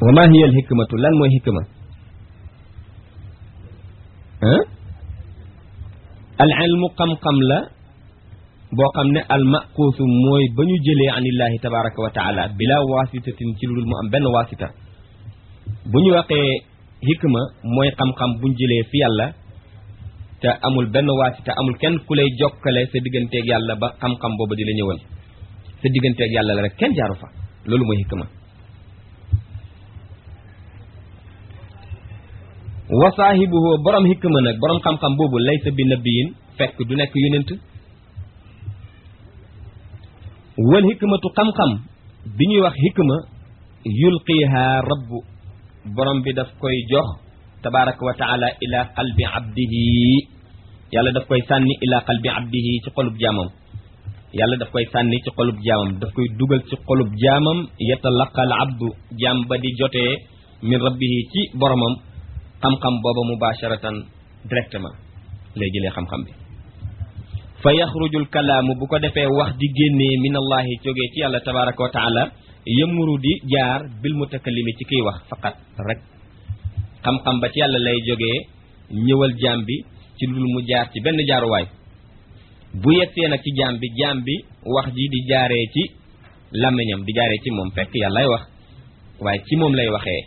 wa ma hiya al hikmatu lan mooy hikma ah al ilmu xam-xam la boo xam ne al maquusu mooy ba ñu jëlee anillahi tabaraka wa taala bila wasitatin ci lu dul mu am benn wasita bu ñu waxee hikma mooy xam-xam buñ jëlee fi yàlla te amul benn wasita amul kenn ku lay jokkale sa digganteeg yàlla ba xam-xam booba di la ñëwal sa digganteeg yàlla la rek kenn jaaru fa loolu mooy hikma wa saahibuhu borom hikma nag borom xam-xam boobu laysa bi nabiyin fekk du nekk yonent wal hikmatu xam-xam bi ñuy wax hikma yulqiha rabbu borom bi daf koy jox tabaraka wa taala ila qalbi abdihi yàlla daf koy sànni ila qalbi abdihi ci xolub jaamam yàlla daf koy sànni ci xolub jaamam daf koy dugal ci xolub jaamam yatalaqal abdu jaam ba di jotee min rabbihi ci boromam xam-xam booba mubasharatan directement lay jëlee xam-xam bi fa yaxrujul kalaamu bu ko defee wax di génnee min allahi jógee ci yàlla tabaraka wa taala yëmuru di jaar bil mutakallimi ci kiy wax faqat rek xam-xam ba ci yàlla lay jógee ñëwal jaam bi ci lu mu jaar ci benn jaaruwaay bu yegsee nag ci jaam bi jaam bi wax ji di jaaree ci làmmiñam di jaaree ci moom fekk yàllay wax waaye ci moom lay waxee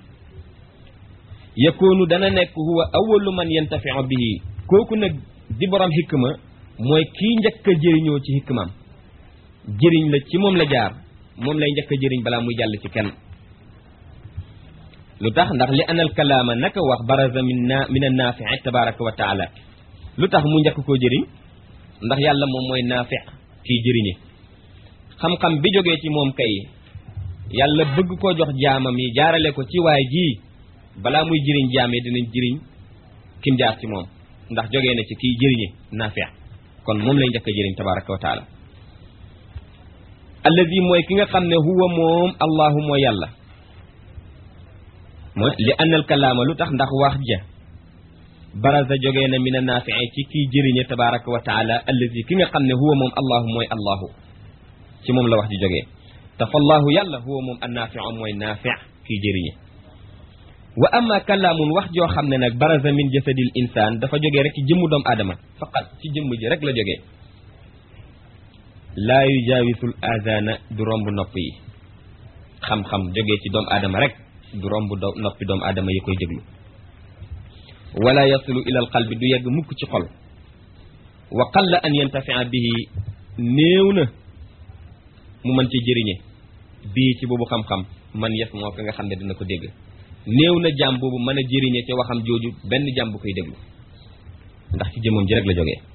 yakoonu dana nekk huwa awalu man yantafiu bihi kooku nag di borom hikma mooy kii njëkk a jëriñoo ci hikmaam jëriñ la ci moom la jaar moom lay njëkk a jëriñ balaa muy jàll ci kenn lu tax ndax li anal kalaama naka wax baraza min na min an naafi'i tabaraka wa taala lu tax mu njëkk koo jëriñ ndax yàlla moom mooy naafi kii jëriñe xam-xam bi jógee ci moom kay yàlla bëgg koo jox jaamam yi jaarale ko ci waay jii balaa muy jëriñ jaam yi dinañ jëriñ kim jaar ci moom ndax jógee na ci kii jëriñe naafi kon moom lay njëkk a jëriñ tabaraka wa taala alladi mooy ki nga xam ne huwa moom allahu mooy yàlla mooy li annal kalaama lu tax ndax wax ja baraza jógee na min a naafi'i ci kii jëriñe tabaraka wa taala alladi ki nga xam ne huwa moom allahu mooy allahu ci moom la wax ji jógee te fa allahu yàlla huwa moom an naafi'u mooy naafi' kii jëriñe wa amma kalaamun wax joo xam ne nag baraza min jasadil insaan dafa jógee rek ci jëmmu doomu aadama faqat ci jëmm ji rek la jógee laa yujaawisul azana du romb nopp yi xam-xam jógee ci doomu aadama rek du romb do noppi doomu aadama yi koy déglu wala yasilu ila al qalbi du yegg mukk ci xol wa qalla an yantafia bihi néew na mu mën ci jëriñe bii ci boobu xam-xam man yes moo ko nga xam ne dina ko dégg néew na jaam boobu mën a jëriñe ci waxam jooju benn jaam bu koy déglu ndax ci jëmmam ji rek la jógee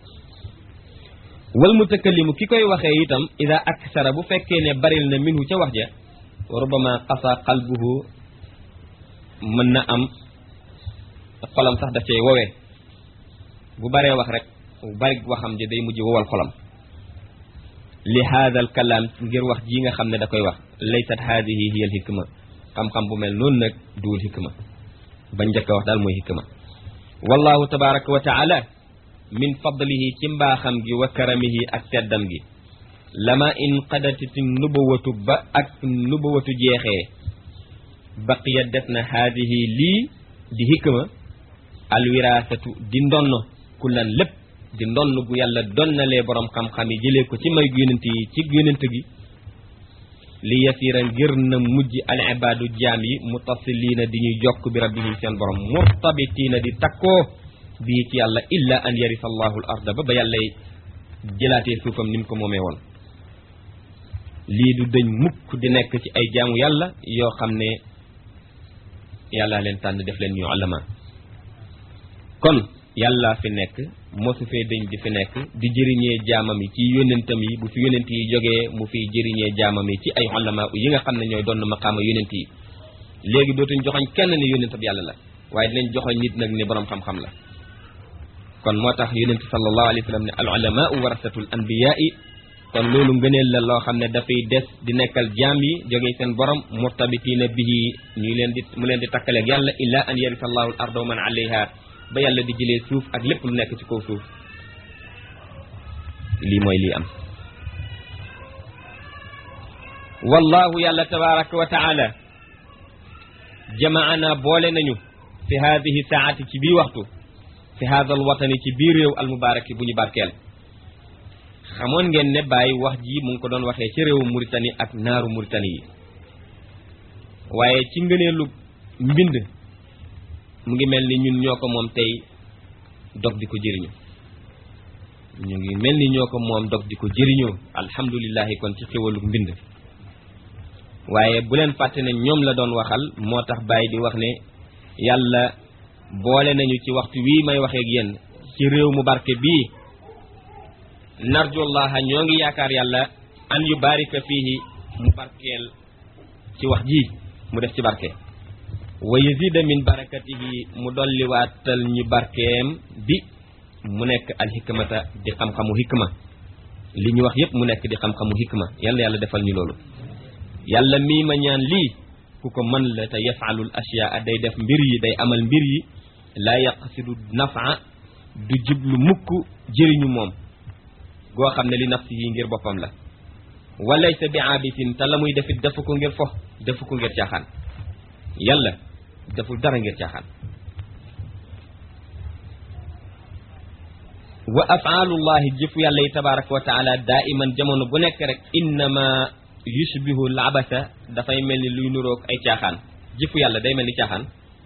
wal mutakallimu ki koy waxee itam ida aksara bu fekkee ne baril na minhu ca wax ja rubama qasa qalbuhu mën na am xolam sax daf cay wowee bu baree wax rek bu bari waxam ji day mujj wowal xolam li haada al kalaam ngir wax ji nga xam ne da koy wax laysat haadihi hiya al hikma xam-xam bu mel noonu nag duwul hikma ba njëkk a wax daal mooy hikma wallahu tabaraka wa taala min fadlihi ci mbaaxam gi wa karamihi ak teddam gi lama in qadatiti nubawatu ba ak nubawatu jeexee baqiya des na haadihi lii di hikma alwiraasatu di ndonn kullan lépp di ndonn gu yàlla donnalee borom xam-xam yi jëlee ko ci may yonent yi ci yonent gi li yasiira ngir na mujj al ibaadu jaam yi mutasiliina di ñuy jokk bi rabbihim seen borom murtabitiina di takkoo bii ci yàlla illa an yarisa allahu al arda ba ba yàllay jëlaatee suufam ni mu ko moomee woon lii du dëñ mukk di nekk ci ay jaamu yàlla yoo xam ne yàlla leen tànn def leen ñu alama kon yàlla fi nekk mosu fee dëñ di fi nekk di jëriñee jaamam yi ci yónentam yi bu fi yónent yi jógee mu fiy jëriñee jaamam yi ci ay ulama yi nga xam ne ñooy doon maqaama yónent yi léegi dootuñ joxoñ kenn ne yónentab yàlla la waaye dinañ joxoñ nit nag ne boroom xam-xam la kon moo tax yónent sallallahu alayhi wa sallam ne al ulamaau warasatul anbiyaai kon loolu ngëneel la loo xam ne dafay des di nekkal jaam yi jógee seen borom murtabitiina bihi ñu leen di mu leen di takkaleeg yàlla illa an yarisa allahu al arda wa man alayha ba yàlla di jëlee suuf ak lépp lu nekk ci kaw suuf lii mooy lii am wallahu yàlla tabaraka wa taala jamaana boole nañu fi haadihi saati ci bii waxtu fi haadal watani ci biir réew almubaaraki bu ñu barkeel xamoon ngeen ne bàyyi wax ji mu ngi ko doon waxee ci réewu Mauritanie ak naaru Mauritanie yi waaye ci ngëneelu mbind mu ngi mel ni ñun ñoo ko moom tey dog di ko jëriñu ñu ngi mel ni ñoo ko moom dog di ko jëriñoo alhamdulilahi kon ci xéwalu mbind waaye bu leen fàtte ne ñoom la doon waxal moo tax bàyyi di wax ne yàlla boole nañu ci waxtu wii may waxee ak yéen ci réew mu barke bii narjullaha ñoo ngi yaakaar yàlla an yu barika fiihi mu barkeel ci wax ji mu def ci barke wa yazida min barakatihi mu dolliwaatal ñu barkeem bi mu nekk al hikmata di xam-xamu hikma li ñu wax yépp mu nekk di xam-xamu hikma yàlla yàlla defal ñu loolu yàlla mii ma ñaan lii ku ko mën la te yafaalul ashyaa day def mbir yi day amal mbir yi laa yaqsidu nafa du jublu mukk jëriñu moom goo xam ne li nafsihi ngir boppam la walaysa bi aabisin te la muy defit defu ko ngir fo defu ko ngir caaxaan yàlla deful dara ngir caaxaan wa afaalullahi jëfu yàlla yi tabaraka wa taala daa iman jamono bu nekk rek innama yushbihu al abasa dafay mel ni luy nuroog ay caaxaan jëfu yàlla day mel ni caaxaan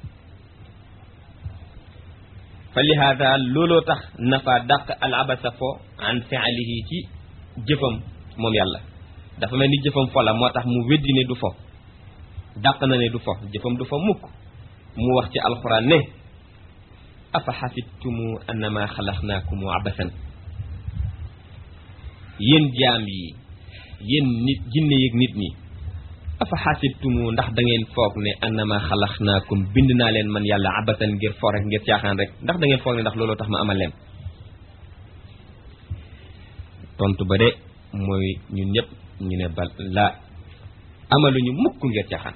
fa lihaada looloo tax nafa dàq al abasa fo an fialihi ci jëfam moom yàlla dafa mel ni jëfam fo la moo tax mu weddi ne du fo dàq na ne du fo jëfam du fo mukk mu wax ci alxuraan ne afa xasibtumu annama xalaqnaakumu abasan yéen jaam yi yéen nit jinne yeeg nit ñi afa xasibtumu ndax da ngeen foog ne annama xalaqnaakum bind naa leen man yàlla abasan ngir fo rek ngir caaxaan rek ndax da ngeen foog ne ndax looloo tax ma amal leen tontu ba de mooy ñun ñëpp ñu ne bal la amaluñu mukk ngir caaxaan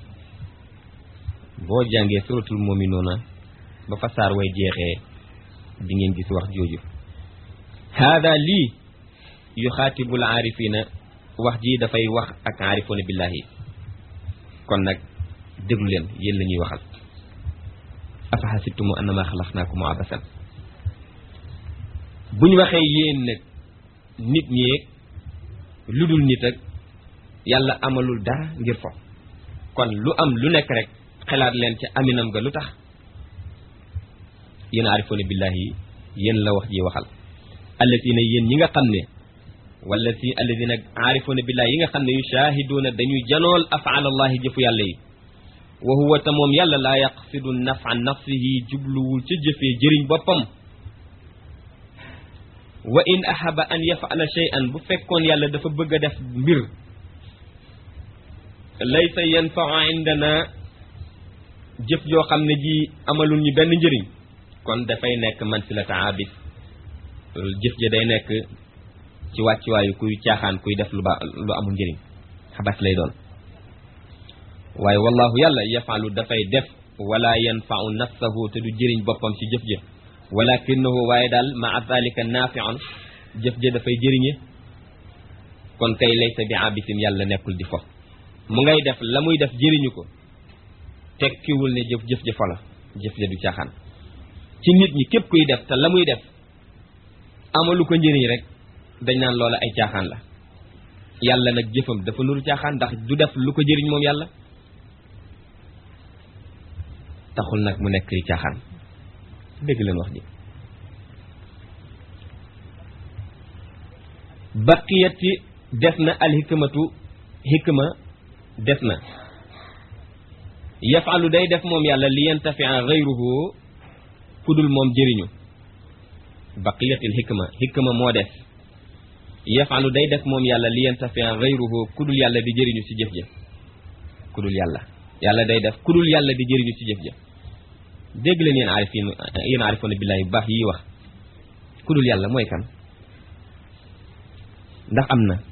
boo jàngee suratul muminuuna ba fa saar way jeexee di ngeen gis wax jooju haada lii yu xaatibul aarifina wax ji dafay wax ak aarifoona billahi kon nag déglu leen yéen la ñuy waxal afa xasibtumu annama xalaqnaakum abasan bu ñu waxee yéen nag nit ñeeg lu dul nit ak yàlla amalul dara ngir fo kon lu am lu nekk rek xelaat leen ci aminam ga lu tax yéen aarifoona billahi yéen la wax ji waxal allatina yéen ñi nga xam ne wala si alladina aarifoona billahi yi nga xam ne yushaahiduuna dañuy janool afaal allahi jëfu yàlla yi wa huwa ta moom yàlla laa yaqsidu nafa nafsihi jubluwul ca jëfee jëriñ boppam wa in ahaba an yafala shay'an bu fekkoon yàlla dafa bëgg a def mbir laysa yanfau indana jëf joo xam ne ji amalul ñu benn njëriñ kon dafay nekk mansilata abis jëf ja day nekk ci wàccuwaayu kuy caaxaan kuy def lu ba lu amul njëriñ xabas lay doon waaye wallahu yàlla yafalu dafay def wala yanfau nafsahu te du jëriñ boppam ci jëf ja walakinahu waaye daal maa dalika naafiun jëf ja dafay jëriñe kon kay laysa bi abisin yàlla nekkul di fo mu ngay def la muy def jëriñu ko tekkiwul ne jëf jëf ja fo la jëf ja du caaxaan ci nit ñi képp kuy def te la muy def amalu ko njëriñ rek dañ naan loola ay caaxaan la yàlla nag jëfam dafa nuru caaxaan ndax du def lu ko jëriñ moom yàlla taxul nag mu nekk caaxaan dégg leen wax ji baqiyati des na alxikmatu xikma des na yafalu day def moom yàlla li yantafia gayruhu kudul moom jëriñu baqiyatil xikma xikma moo des yafalu day def moom yàlla li yantafia gayruhu kudul yàlla di jëriñu ci jëf ja kudul yàlla yàlla day def kudul yàlla di jëriñu ci jëf ja dégg leen yéen aarifin yéen aarifoona billaahi bu baax yi wax kudul yàlla mooy kan ndax am na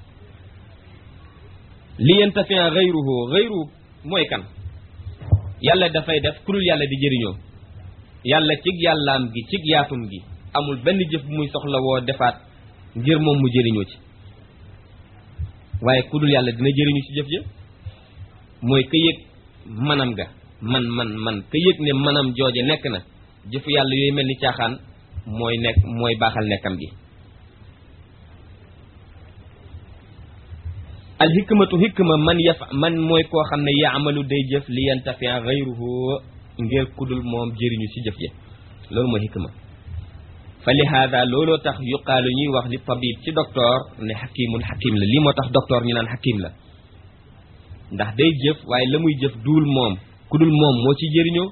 li yantafia gayruhu gayruhu mooy kan yàlla dafay def kudul yàlla di jëriñoo yàlla cig yàllaam gi cig yaatum gi amul benn jëf bu muy soxla woo defaat ngir moom mu jëriñoo ci waaye ku dul yàlla dina jëriñu ci jëf ja mooy ka yëg manam ga man man man ka yëg ne manam jooje nekk na jëfu yàlla yooyu mel ni caaxaan mooy nekk mooy baaxal nekkam gi al hikmatu hikma man yaf man mooy koo xam ne yaamalu day jëf li yantafia gayruhu ngir kudul moom jëriñu ci jëf ja loolu mooy hikma fa li haada looloo tax yuqaalu ñuy wax li tabib ci docteur ne xakimun xakim la lii moo tax docteur ñu naan xakim la ndax day jëf waaye la muy jëf duul moom kudul moom moo ci jëriñoo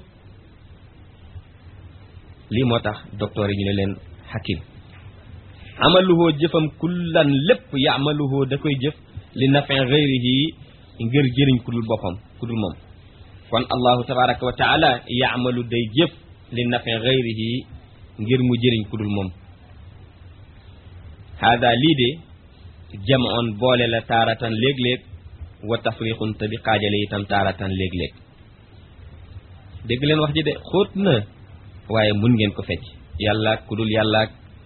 lii moo tax docteur yi ñu ne leen xakim amaluhoo jëfam kullan lépp yaamaluhoo da koy jëf li nafin gayrihi ngir jëriñ kudul boppam kudul moom kon allahu tabaraka wa taala yaamalu day jëf li nafin gayrihi ngir mu jëriñ kudul moom haada lii de jamoon boole la taaratan léeg-léeg wa tafriqun te di xaajale itam taaratan léeg-léeg dégg leen wax ji de xóot na waaye mun ngeen ko fecc yàlla kudul yàlla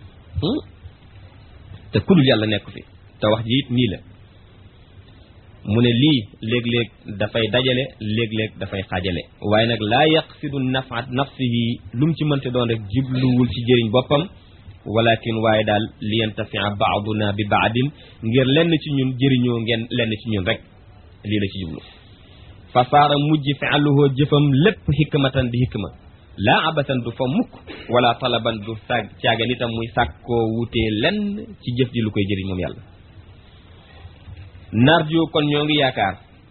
te kudul yàlla nekk fi te wax ji it nii la mu ne lii léeg-léeg dafay dajale léeg-léeg dafay xaajale waaye nag laa yaqsidu nafa nafsihi lu mu ci mënte doon rek jibluwul ci jëriñ boppam walakin waaye daal li yantafia baaduna bi baadin ngir lenn ci ñun jëriñoo ngeen lenn ci ñun rek lii la ci jublu fa saara mujj fialuhoo jëfam lépp hikmatan di hikma laa abasan du fa mukk wala talaban du sag caagan itam muy sàkkoo wutee lenn ci jëf ji lu koy jëriñ moom yàlla narju kon ñoo ngi yaakaar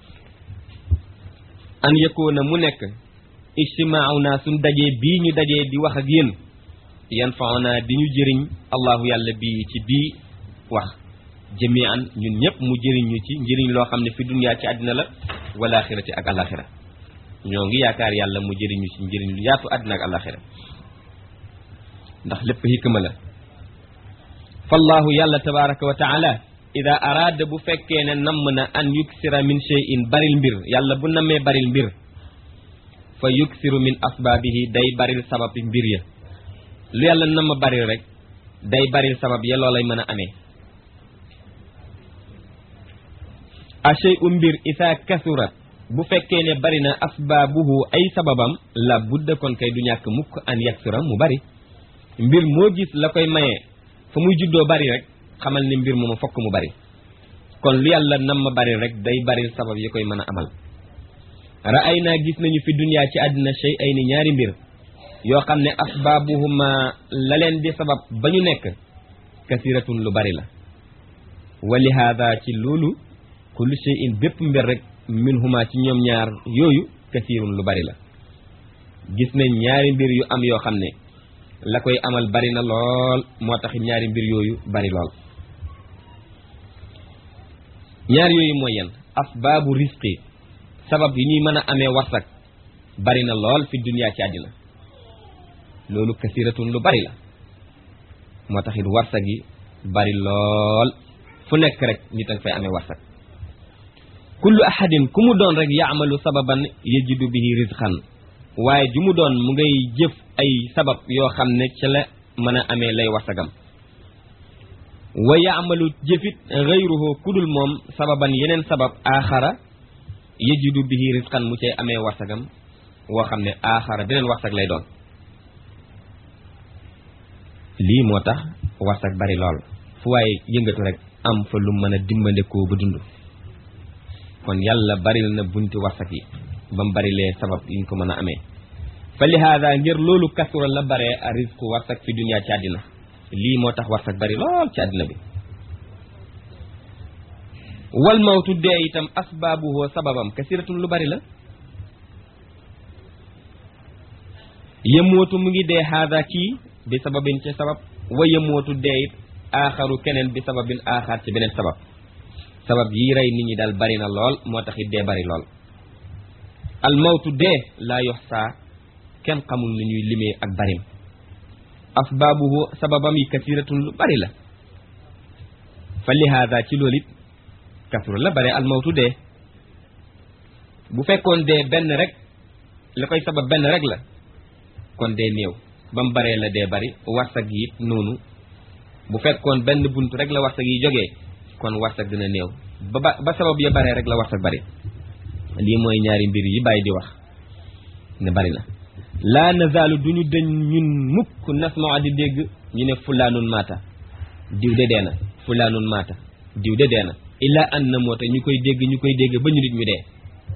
an yëkkoona mu nekk ijtimaaw naa suñ dajee bii ñu dajee di wax ak yéen yan faona di ñu jëriñ allahu yàlla bii ci bii wax jamian ñun ñëpp mu jëriñ ñu ci njëriñ loo xam ne fi duniyaa ci àddina la wala axirati ak alaxira ñoo ngi yaakaar yàlla mu jëriñ ñu ci njëriñ lu yaatu àddina ak alaxira ndax lépp hikma la fallahu yàlla tabaraka wa taala ida araada bu fekkee ne namm na an yuksira min shay'in baril mbir yàlla bu nammee baril mbir fa yuksiru min asbaabihi day baril sabab mbir ya lu yàlla namm baril rek day baril sabab ya loolay mën a amee a shay'u mbir isa kasurat bu fekkee ne bari na asbaabuhu ay sababam la budda kon kay du ñàkk mukk an yaksura mu bari mbir moo gis la koy mayee fa muy juddoo bari rek xamal ni mbir moomu fokk mu bari kon lu yàlla nam ma bari rek day bari sabab yi koy mën a amal ra'ay naa gis nañu fi duniyaa ci àddina shay ay ni ñaari mbir yoo xam ne asbaabuhuma la leen di sabab ba ñu nekk kasiratun lu bari la wa li haada ci loolu kullu shay'in bépp mbir rek minhuma ci ñoom ñaar yooyu kasirun lu bari la gis nañ ñaari mbir yu am yoo xam ne la koy amal bari na lool moo tax ñaari mbir yooyu bari lool ñaar yooyu mooy yan asbaabu risqi sabab yi ñuy mën a amee warsak bari na lool fi duniyaa ci àddina loolu kasiratun lu bari la moo tax it warsak yi bari lool fu nekk rek nit ak fay amee warsak kullu ahadin ku mu doon rek yaamalu sababan yajidu bihi rizqan waaye ju mu doon mu ngay jëf ay sabab yoo xam ne ca la mën a amee lay warsagam wa yaamalu jëfit gayruhu kudul moom sababan yeneen sabab aaxara yajidu bihi risqan mu cay amee warsagam woo xam ne aaxara beneen warsag lay doon lii moo tax warsag bari lool fu waaye yëngatu rek am fa lu mën a dimbandekoo ba dund kon yàlla baril na bunti warsak yi ba mu barilee sabab yi ñu ko mën a amee fa li haada ngir loolu kasura la bare a risque warsak fi duniyaa ci àddina lii moo tax warsak bari lool ci àddina bi wal mawtu dee itam asbaabuhu sababam kasiratun lu bari la yemootu mu ngi dee haada kii bi sababin ci sabab wa yemootu dee it aaxaru keneen bi sababin aaxaar ci beneen sabab sabab yi rey nit ñi daal bari na lool moo tax it dee bari lool al mawtu dee laa yoxsaa kenn xamul ni ñuy limee ak barim asbaabuhu sababam yi kasiratun lu bari la fa li haada ci loolu it kasura la bare al mawtu dee bu fekkoon dee benn rek la koy sabab benn rek la kon dee néew ba mu baree la dee bari warsag yi it noonu bu fekkoon benn bunt rek la warsag yi jógee kon warsag dina néew ba ba ba sabab ya baree rek la warsag bari lii mooy ñaari mbir yi bàyyi di wax ne bari na laa nazaalu duñu dëñ ñun mukk nasmaa di dégg ñu ne fulaanun maata diw de dee na fulaanun maata diw de dee na illaa an na moo tax ñu koy dégg ñu koy dégg ba ñu nit ñu dee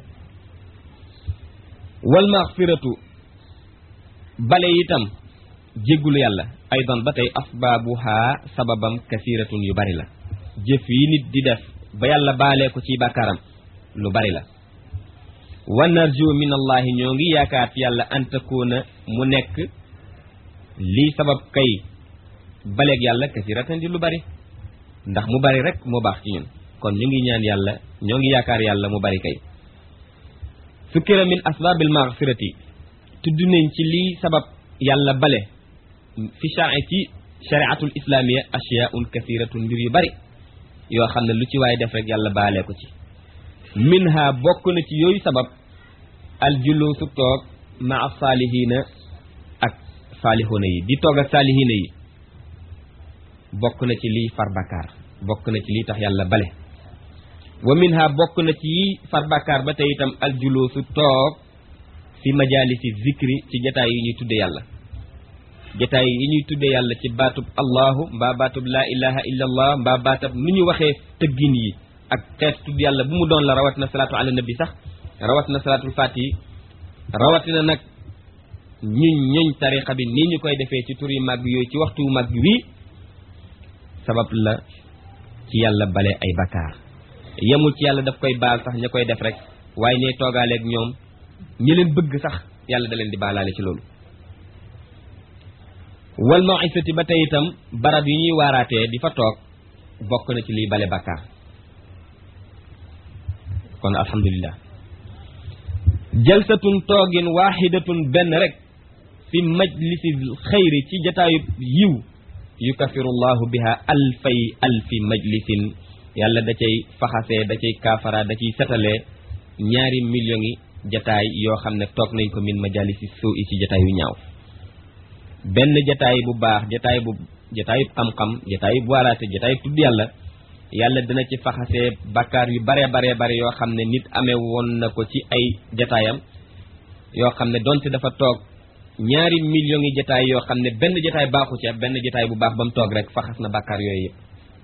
wal maxfiratu bale itam jéggulu yàlla aydan ba tey asbaabuha sababam kasiratun yu bari la jëf yi nit di def ba yàlla baalee ko ci bàkkaaram lu bari la wa narju min allahi ñoo ngi yaakaar ci yàlla an takuuna mu nekk lii sabab kay baleeg yàlla kasiratan di lu bari ndax mu bari rek moo baax ci ñun kon ñu ngi ñaan yàlla ñoo ngi yaakaar yàlla mu bari kay sukkira min asbaabil maghfirati tudd nañ ci lii sabab yàlla bale fi sha'i ci shari'atul islamiya ashiyaun kasiratun mbir yu bari yoo xam ne lu ci waaye def rek yàlla baalee ko ci minha bokk na ci yooyu sabab al julusu toog maa saalihiina ak saalihuuna yi di toog ak saalihiina yi bokk na ci liy far bakkaar bokk na ci liy tax yàlla bale wa minha bokk na ci yi far bakkaar ba tey itam al julusu toog fi majalisi zikri ci jataay yi ñuy tudde yàlla jataay yi ñuy tudde yàlla ci baatub allahu mbaa baatub laa ilaha illa allah mbaa baatab nu ñu waxee tëggin yi ak xeet tudd yàlla bu mu doon la rawatina salaatu ala nabi sax rawatina salaatul faati rawatina nag ñuñ ñuñ tarixa bi nii ñu koy defee ci tur yu màgg yooyu ci waxtu màgg wii sabab la ci yàlla bale ay bakkaar yemul ci yàlla daf koy baal sax ña koy def rek waaye ñay toogaaleeg ñoom ñi leen bëgg sax yàlla da leen di baalaale ci loolu wal maw'izati ba tey itam barab yi ñuy waaraatee di fa toog bokk na ci liy bale bakkaar kon alhamdulillah jalsatun toogin waaxidatun benn rek fi majlisi xayri ci jataayub yiw yukafiru llahu biha alfay alfi majlisin yàlla da cay faxasee da cay kaafara da ciy setalee ñaari millions yi jataay yoo xam ne toog nañ ko min majalisi suu i ci jataay yu ñaaw benn jataay bu baax jataay bu jataayub xam-xam jataayub waaraate jataayub tudd yàlla yàlla dina ci faxasee bakkaar yu bare bare bare yoo xam ne nit amee woon na ko ci ay jataayam yoo xam ne donte dafa toog ñaari millions yi jataay yoo xam ne benn jataay baaxu ci benn jataay bu baax ba mu toog rek faxas na bakkaar yooyu yëpp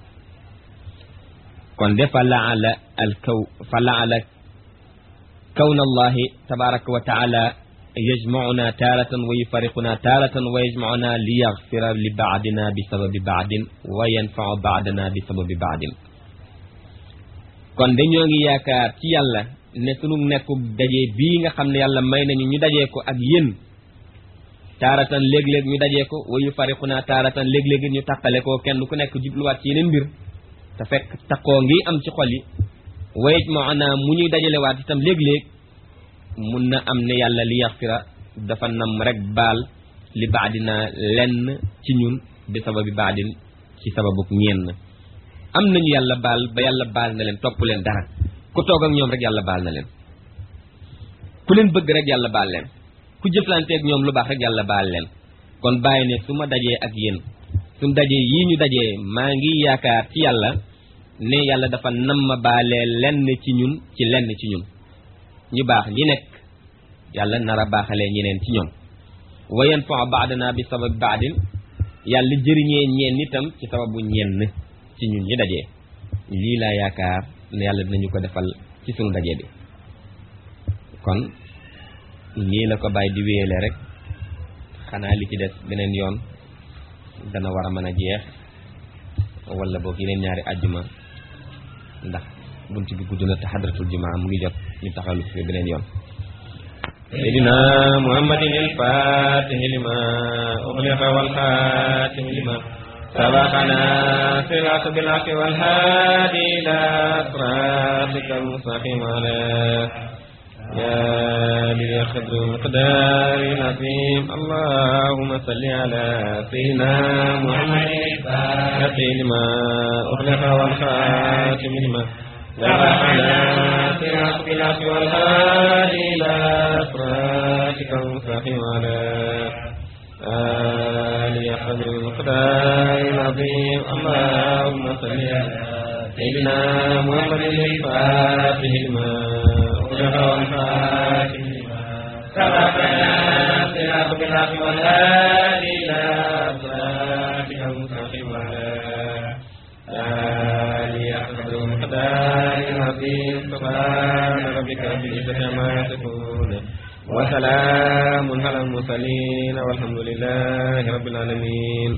kon de fa laala al kaw fa laala kawna allahi tabaraka wa taala yajmauna taaratan wa yufariquna taaratan wa yajmauna li yaxfira li baadina bi sababi baadin wa yanfau baadana bi sababi baadin kon dañoo ngi yaakaar ci yàlla ne sunu nekku daje bii nga xam ne yàlla may nañu ñu dajee ko ak yéen taaratan léeg-léeg ñu dajee ko wa yufariquna taaratan léeg-léeg ñu tàqale ko kenn ku nekk jubluwaat ci yeneen mbir te fekk taqoo ngi am ci xol yi wa yajmauna mu ñuy dajalewaat itam léeg-léeg mun na am ne yàlla li yaxfira dafa nam rek baal li baadina lenn ci ñun bi sababi baadin ci sababuk ñenn am nañu yàlla baal ba yàlla baal na leen topp leen dara ku toog ak ñoom rek yàlla baal na leen ku leen bëgg rek yàlla baal leen ku jëflanteeg ñoom lu baax rek yàlla baal leen kon bàyyi ne su ma dajee ak yéen su dajee yii ñu dajee maa ngi yaakaar ci yàlla ne yàlla dafa nam ma baalee lenn ci ñun ci lenn ci ñun ñu baax ñi nekk yàlla nar a baaxalee ñeneen ci ñoom wa yanfau baadana bi sabab baadin yàlla jëriñee ñeen itam ci sababu ñenn ci ñun ñi dajee lii laa yaakaar ne yàlla dinañu ko defal ci sunu daje bi kon nii la ko bàyyi di wéyale rek xanaa li ci des beneen yoon dana war a mën a jeex wala boog yeneen ñaari àjjuma ndax bunt bi gudd na te xadratul jumaa mu ngi jot ñu taxawlu fi beneen yoon سيدنا محمد الفاتح لما أغلق والخاتم لما سبقنا صراط بالحق والهادي إلى صراطك المستقيم على يا للقدر المقدار العظيم اللهم صل على سيدنا محمد الفاتح لما أغلق والخاتم لما سبقنا صراط بالحق والهادي إلى صراطك المستقيم على آل قدر المقدار العظيم اللهم صل على سيدنا محمد الفاتح لما أغلق والفاتح لما سبقنا صراط بالحق والهادي إلى صراطك المستقيم وعلى آله أحمد المقدار العظيم سبحان ربك رب العزة عما يصفون وسلام على المرسلين والحمد لله رب العالمين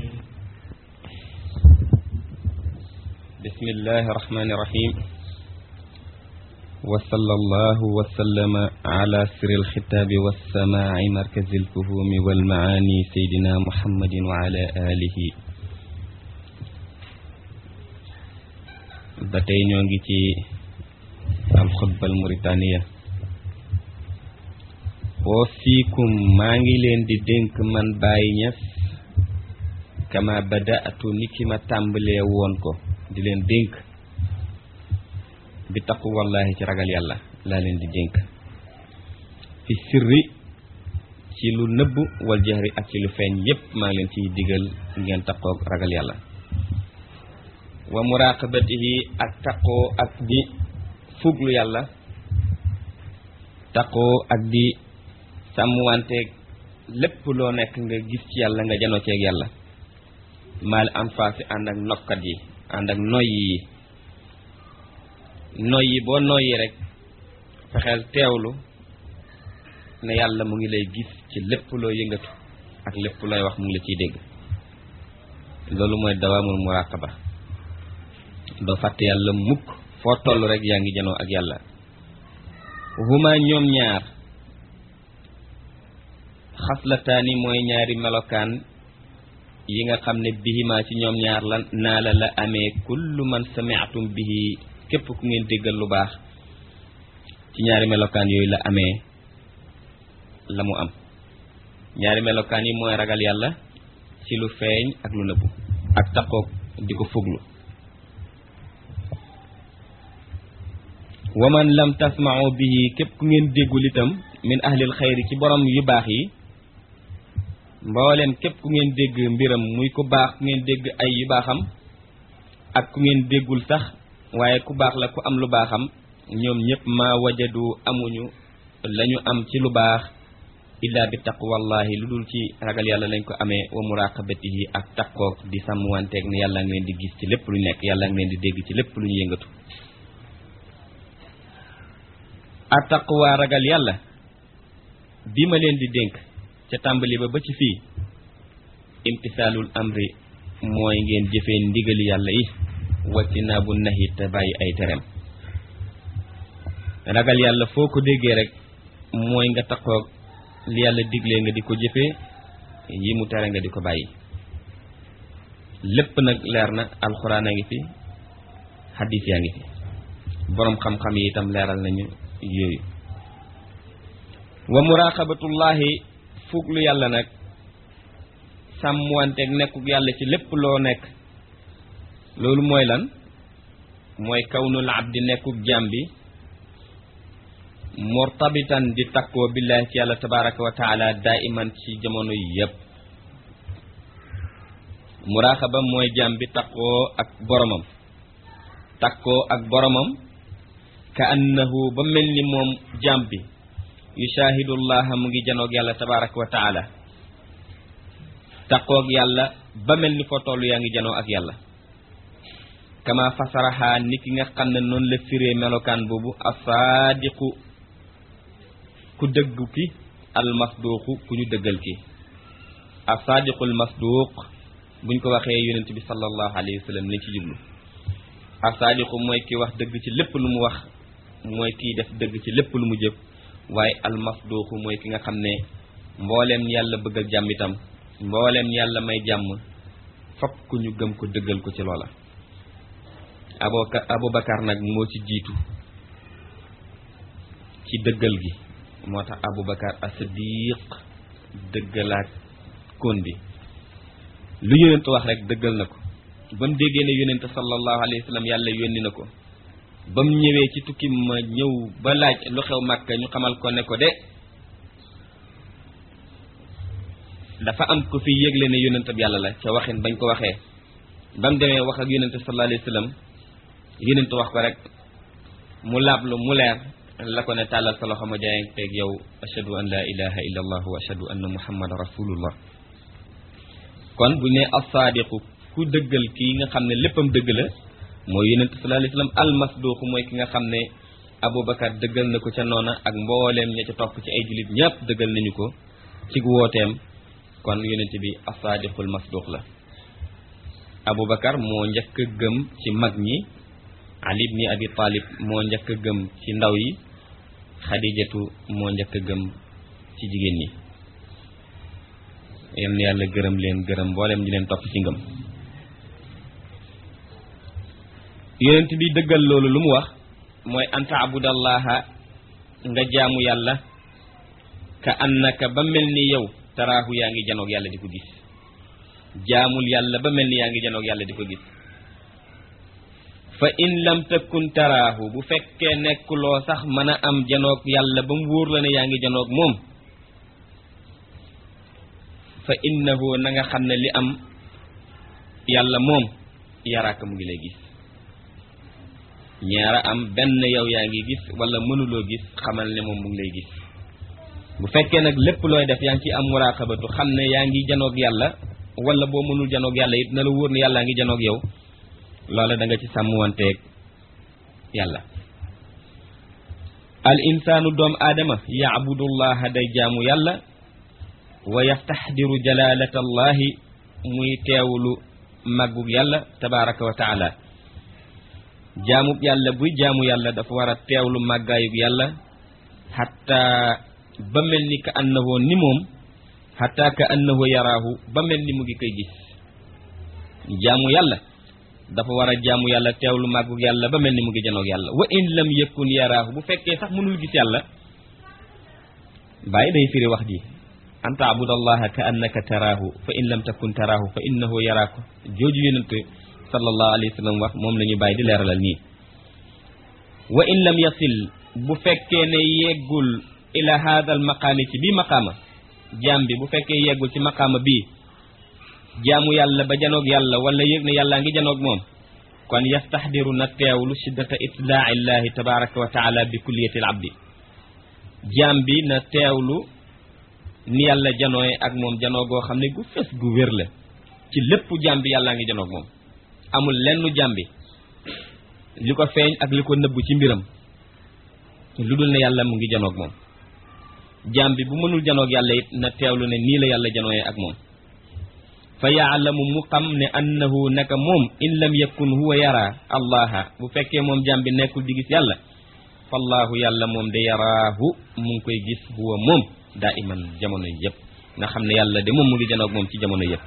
بسم الله الرحمن الرحيم وصلى الله وسلم على سر الخطاب والسماع مركز الفهوم والمعاني سيدنا محمد وعلى آله batay ñoo ngi ci al khutba al mauritania wasikum maa ngi leen di dénk man Baye Niass kama bada'tu niki ma tàmbalee woon ko di leen dénk bi taqu wallahi ci ragal yàlla laa leen di dénk fi sirri ci lu nëbb wal jahri ak ci lu feeñ yépp maa ngi leen ciy digal ngeen taqoog ragal yàlla wa muraqabatihi ak taqoo ak di fuglu yàlla taqoo ak di sàmmwanteeg lépp loo nekk nga gis ci yàlla nga janoo ceeg yàlla maal anfaasi ànd ak nokkat yi ànd ak noyyi yi noyyi boo noyyi rek fexeel teewlu ne yàlla mu ngi lay gis ci lépp loo yëngatu ak lépp looy wax mu ngi la ciy dégg loolu mooy dawaamul muraqaba doo fàtte yàlla mukk foo toll rek yaa ngi janoo ak yàlla huma ñoom ñaar xaslataani mooy ñaari melokaan yi nga xam ne bihima ci ñoom ñaar la naa la la amee kullu man sami'tum bihi képp ku ngeen déggal lu baax ci ñaari melokaan yooyu la amee la mu am ñaari melokaan yi mooy ragal yàlla ci lu feeñ ak lu nëbbu ak taqoog di ko fuglu wa man lam tasma'u bihi képp ku ngeen déggul itam min ahlil xayri ci borom yu baax yi mbooleem képp ku ngeen dégg mbiram muy ku baax ku ngeen dégg ay yu baaxam ak ku ngeen déggul sax waaye ku baax la ku am lu baaxam ñoom ñëpp ma wajadu amuñu lañu am ci lu baax illa bi taqwallahi lu dul ci ragal yàlla lañ ko amee wa muraqabatihi ak taqoog di sàmmwanteeg ne yàlla ngi leen di gis ci lépp lu nekk yàlla ngi leen di dégg ci lépp lu ñu yëngatu a taqwa ragal yàlla bi ma leen di dénk ca tàmbali ba ba ci fii imtisaalul amri mooy ngeen jëfee ndigali yàlla yi wàcci naa bu nahi te bàyyi ay tereem ragal yàlla foo ko déggee rek mooy nga taqoog li yàlla diglee nga di ko jëfee yi mu tere nga di ko bàyyi lépp nag leer na alxuraan a ngi fi xadis yaa ngi fi boroom xam-xam yi itam leeral nañu yooyu wa muraqabatullahi fuglu yàlla nag sàmmwanteeg nekkuk yàlla ci lépp loo nekk loolu mooy lan mooy kawnul abdi nekkuk jaam bi murtabitan di takkoo billahi ci yàlla tabaraka wa taala daiman ci jamono yi yépp muraqaba mooy jaam bi takkoo ak boromam takkoo ak boromam ka annahu ba mel ni moom jaam bi yushahidullaha mu ngi janoog yàlla tabaraka wa taala taqoog yàlla ba mel ni foo toll yaa ngi janoo ak yàlla kama fasaraha ni ki nga xam ne noonu la firee melokaan boobu asaadiqu ku dëggu ki almasduuqu ku ñu dëggal ki asaadiqu almasduuq buñ ko waxee yonent bi sallallahu alayhi wa sallam lañ ci jublu asaadiqu mooy ki wax dëgg ci lépp lu mu wax mooy kiy def dëgg ci lépp lu mu jëf waaye almasduuqu mooy ki nga xam ne mbooleem yàlla bëggal jàmm itam mbooleem yàlla may jàmm fokk ñu gëm ko dëggal ko ci loola aboka abubakar nag moo ci jiitu ci dëggal gi moo tax abubakar as-siddiq dëggalaat kon bi lu yonent wax rek dëggal na ko ba mu déggee ne yonent sallallahu alayhi wa sallam yàlla yónni na ko ba mu ñëwee ci tukki ma ñëw ba laaj lu xew màkka ñu xamal ko ne ko de dafa am ko fi yëgle ne yonentab yàlla la ca waxin bañ ko waxee ba mu demee wax ak yonent sallallahu alayhi wa sallam yonent wax ko rek mu laablu mu leer la ko ne tàllal sa loxo ma jaayanteeg yow ashhadu an la ilaha illa allah wa ashhadu anna muhammadan rasulullah kon bu ne as-saadiqu ku dëggal kii nga xam ne léppam dëgg la mooy yonent sallallahu alayhi wasallam almasduuqu mooy ki nga xam ne aboubacar dëggal na ko ca noona ak mbooleem ña ca topp ci ay jullit ñëpp dëggal nañu ko ci wooteem kon yonent bi as-saadiqul masduuq la aboubacar moo njëkk a gëm ci mag ñi ali ibni abi talib moo njëkk a gëm ci ndaw yi xadijatu moo njëkk a gëm ci jigéen ñi yal na yàlla gërëm leen gërëm mboolem ñi leen topp ci ngëm yonent bi dëggal loolu lu mu wax mooy an taabudallaha nga jaamu yàlla ka annaka ba mel ni yow taraahu yaa ngi janoog yàlla di ko gis jaamul yàlla ba mel ni yaa ngi janoog yàlla di ko gis fa in lam takun taraahu bu fekkee nekkuloo sax mën a am janoog yàlla ba mu wóor la ne yaa ngi janoog moom fa innahu na nga xam ne li am yàlla moom yaraaka mu ngi lay gis ñaara am benn yow yaa ngi gis wala mënuloo gis xamal ne moom mu ngi lay gis bu fekkee nag lépp looy def yaa ngi ci am muraqabatu xam ne yaa ngi janoog yàlla wala boo mënul janoog yàlla it na la wóor ne yàllaa ngi janoog yow loola da nga ci sàmmwanteeg yàlla al insaanu doom aadama yaabudullaha day jaamu yàlla wa yastaxdiru jalalata allahi muy teewlu màggug yàlla tabaraka wa taala jaamub yàlla buy jaamu yàlla dafa war a teewlu màggaayug yàlla xatta ba mel ni ka annahu ni moom xatta ka annahu yaraahu ba mel ni mu ngi koy gis jaamu yàlla dafa war a jaamu yàlla teewlu màggug yàlla ba mel ni mu ngi janoog yàlla wa in lam yakun yaraahu bu fekkee sax mënul gis yàlla bàyyi day firi wax ji an taabud allaha ka annaka taraahu fa in lam takun taraahu fa innahu yaraaku jooju yonent sallallahu alayhi wa sallam wax moom la ñu bàyyi di leeralal nii wa in lam yasil bu fekkee ne yeggul ila hada al maqaami ci bii maqaama jaam bi bu fekkee yeggul ci maqaama bii jaamu yàlla ba janoog yàlla wala yëg ne yàllaa ngi janoog moom kon yastaxdiru na teewlu shiddata itlaa'i llahi tabaraka wa taala bi kulliyati al abdi jaam bi na teewlu ni yàlla janooye ak moom janoo goo xam ne gu fes gu wér la ci lépp jaam bi yàllaa ngi janoog moom amul lenn jaam bi li ko feeñ ak li ko nëbbu ci mbiram lu dul ne yàlla mu ngi janoog moom jaam bi bu mënul janoog yàlla it na teewlu ne nii la yàlla janooye ak moom fa yaalamu mu xam ne annahu naka moom in lam yakun huwa yara allaha bu fekkee moom jaam bi nekkul di gis yàlla fallaahu yàlla moom de yaraahu mu ngi koy gis huwa moom daa iman jamono yëpp nga xam ne yàlla de moom mu ngi janoog moom ci jamono yëpp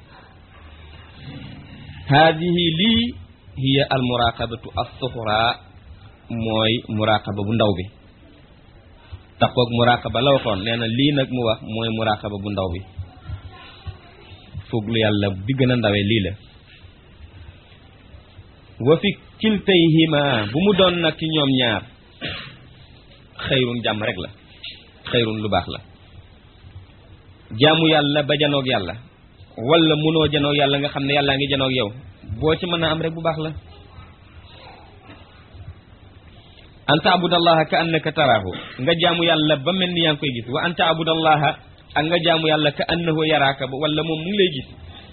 haadihi lii hiya al muraqabatu as-suxra mooy muraqaba bu ndaw bi taxoog muraqaba la waxoon nee na lii nag mu wax mooy muraqaba bu ndaw bi fooglu yàlla bi gën a ndawee lii la wa fi kiltayhima bu mu doon nag ci ñoom ñaar xëyrun jàmm rek la xëyrun lu baax la jaamu yàlla ba janoog yàlla wala munoo janoog yàlla nga xam ne yàllaa ngi janoog yow boo ci mën a am rek bu baax la an taabudallaha ka annaka taraahu nga jaamu yàlla ba mel ni yaa ngi koy gis wa an taabudallaha ak nga jaamu yàlla ka annahu yaraaka ba wala moom mu ngi lay gis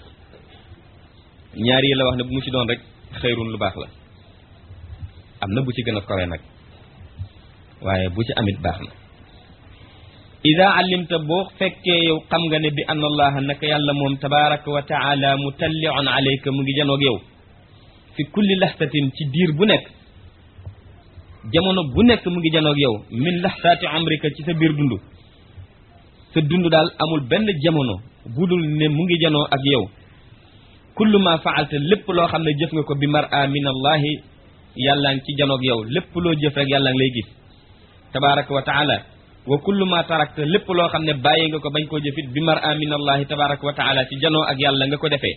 ñaar yi la wax ne bu mu ci doon rek xëyrun lu baax la am na bu ci gën a kowe nag waaye bu ci amit baax na ida alimta boo fekkee yow xam nga ne bi anna allaha naka yàlla moom tabaraka wa taala mutalliun alayka mu ngi janoog yow fi kulli laxtatin ci diir bu nekk jamono bu nekk mu ngi janoog yow min laxtaati amrika ci sa biir dund sa dund daal amul benn jamono budul ne mu ngi janoo ak yow kullu ma faalta lépp loo xam ne jëf nga ko bi mar a min allahi yàllaa ngi ci janoog yow lépp loo jëf rek yàllaa ngi lay gis tabaraka wa taala wa kullu ma tarakta lépp loo xam ne bàyyi nga ko bañ koo jëfit bi mar a min allahi tabaraka wa taala ci janoo ak yàlla nga ko defee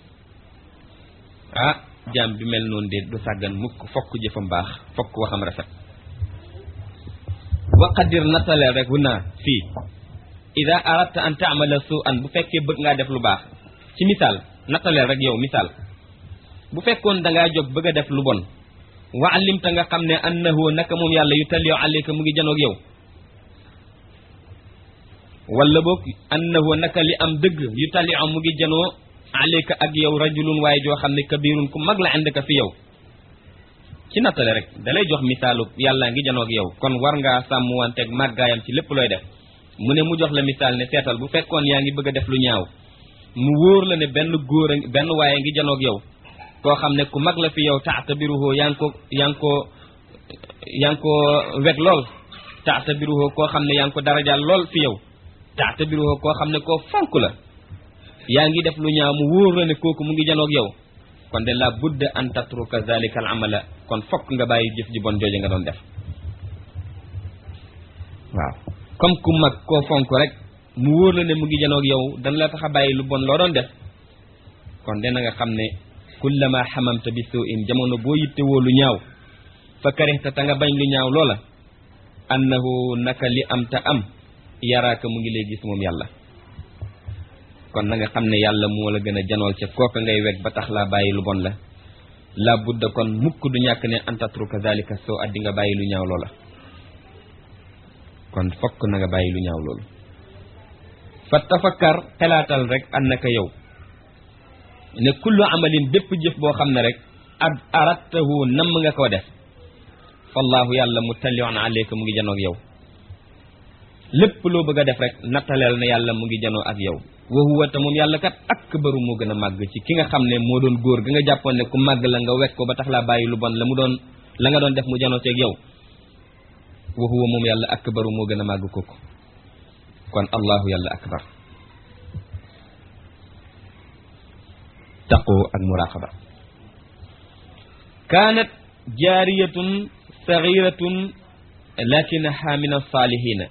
ah jaam bi mel noonu de du sàggan mukk fokk jëfam baax fokk waxam rafet wa qadir nattaleel rek wu naa fii ida aradta an taamala su an bu fekkee bëgg ngaa def lu baax ci misaal nattaleel rek yow misaal bu fekkoon dangaa jóg bëgg a def lu bon wa alimta nga xam ne annahu naka moom yàlla yu talliyo alayka mu ngi janoog yow wala boog annahu naka li am dëgg yu talliyo mu ngi janoo alayka ak yow rajulun waaye joo xam ne kabirun ku mag la indaka fi yow ci nattale rek dalay jox misaalu yàlla ngi janoog yow kon war ngaa sàmm wanteeg màggaayam ci lépp looy def mu ne mu jox la misaal ne seetal bu fekkoon yaa ngi bëgg a def lu ñaaw mu wóor la ne benn góor a benn waaye ngi janoog yow koo xam ne ku mag la fi yow taatabiruhu yaa ngi ko yaa ngi ko yaa ngi ko weg lool taatabiruhu koo xam ne yaa ngi ko darajaal lool fi yow taatabiruhu koo xam ne koo fonk la yaa ngi def lu ñaaw mu wóor la ne kooku mu ngi janoog yow kon de la budda an tatruka zalika al amala kon fokk nga bàyyi jëf ji bon jooje nga doon def waaw comme ku mag koo fonk rek mu wóor la ne mu ngi janoog yow dana la tax a bàyyi lu bon loo doon def kon de na nga xam ne kullama xamamta bi soo in jamono boo yitte woo lu ñaaw fa karihta ta nga bañ lu ñaaw loola annahu naka li am ta am yaraaka mu ngi lay gis moom yàlla kon na nga xam ne yàlla moo la gën a janool ca kooka ngay weg ba tax laa bàyyi lu bon la la budda kon mukk du ñàkk ne antatruka zalika soo addi nga bàyyi lu ñaaw loola kon fokk na nga bàyyi lu ñaaw loolu fa tafakkar xelaatal rek annaka yow ne kullu amalin bépp jëf boo xam ne rek ad arattahu namm nga ko def fallahu yàlla mu tallion aleyka mu ngi janoog yow lépp loo bëgg a def rek nattaleel na yàlla mu ngi janoo ak yow wa huwa te moom yàlla kat akbaru moo gën a màgg ci ki nga xam ne moo doon góor ga nga jàppoon ne ku màgg la nga wekk ko ba tax laa bàyyi lu bon la mu doon la nga doon def mu janoo ceeg yow wa huwa moom yàlla akbaru moo gën a màgg kooku kon allahu yàlla akbar taqoo ak muraqaba kaanat jaariyatun sagiratun lakinaha min alsalihina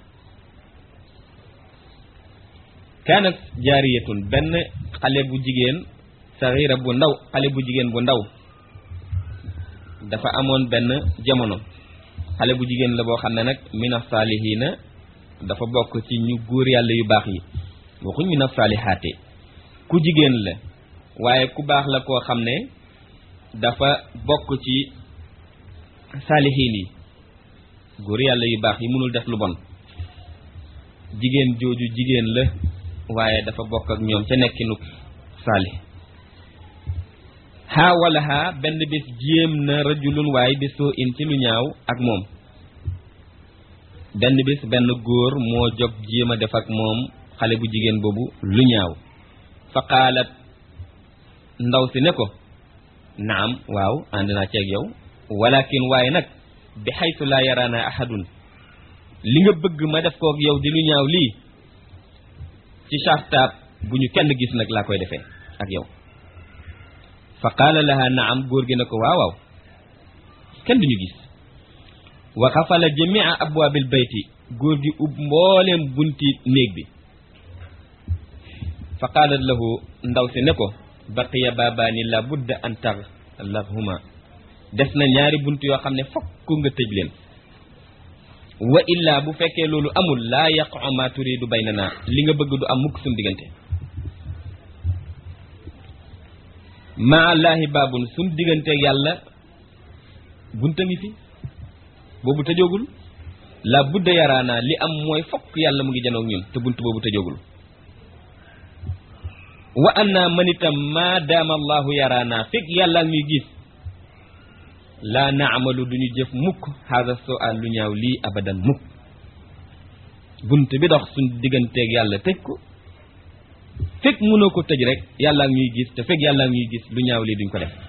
kaanat jaariyatun benn xale bu jigéen sagira bu ndaw xale bu jigéen bu ndaw dafa amoon benn jamono xale bu jigéen la boo xam ne nag min alsalihina dafa bokk ci ñu góor yàlla yu baax yi waxuñ min alsalihaate ku jigéen la waaye ku baax la koo xam ne dafa bokk ci saalihiin yi góor yàlla yu baax yi mënul def lu bon jigéen jooju jigéen la waaye dafa bokk ak ñoom ca nekkinu saalih xaa wala xaa benn bis jéem na rajulun waaye bi soo in ci lu ñaaw ak moom benn bis benn góor moo jóg jéem a def ak moom xale bu jigéen boobu lu ñaaw fa qaalat ndaw si ne ko naam waaw ànd naa ceeg yow walakin waaye nag bi xaytu laa yaraana ahadun li nga bëgg ma def kook yow di lu ñaaw lii ci sartaab bu ñu kenn gis nag laa koy defee ak yow fa qaala laha naam góor gi ne ko waaw waaw kenn duñu gis wa xafala jamia abwaabil bayti góor gi ub mbooleem bunti néeg bi fa qaalat lahu ndaw si ne ko baqiya baabaani la budda an taglahuma des na ñaari bunt yoo xam ne fokk nga tëj leen wa illaa bu fekkee loolu amul laa yaqu ma turidu baynana li nga bëgg du am mukk suñ diggante maa laahi baabun suñ digganteeg yàlla bunta ngi fi boobu tëjoogul la budda yaraana li am mooy fokk yàlla mu ngi janoog ñun te bunt boobu tëjoogul wa anna man itam maa daama allahu yaraana fekk yàlla ñuy gis laa naamalu duñu jëf mukk haada soo al lu ñaaw lii abadan mukk bunt bi dox suñ digganteeg yàlla tëj ko fekk mënoo ko tëj rek yàlla ñuy gis te fekk yàlla ñuy gis lu ñaaw lii duñ ko def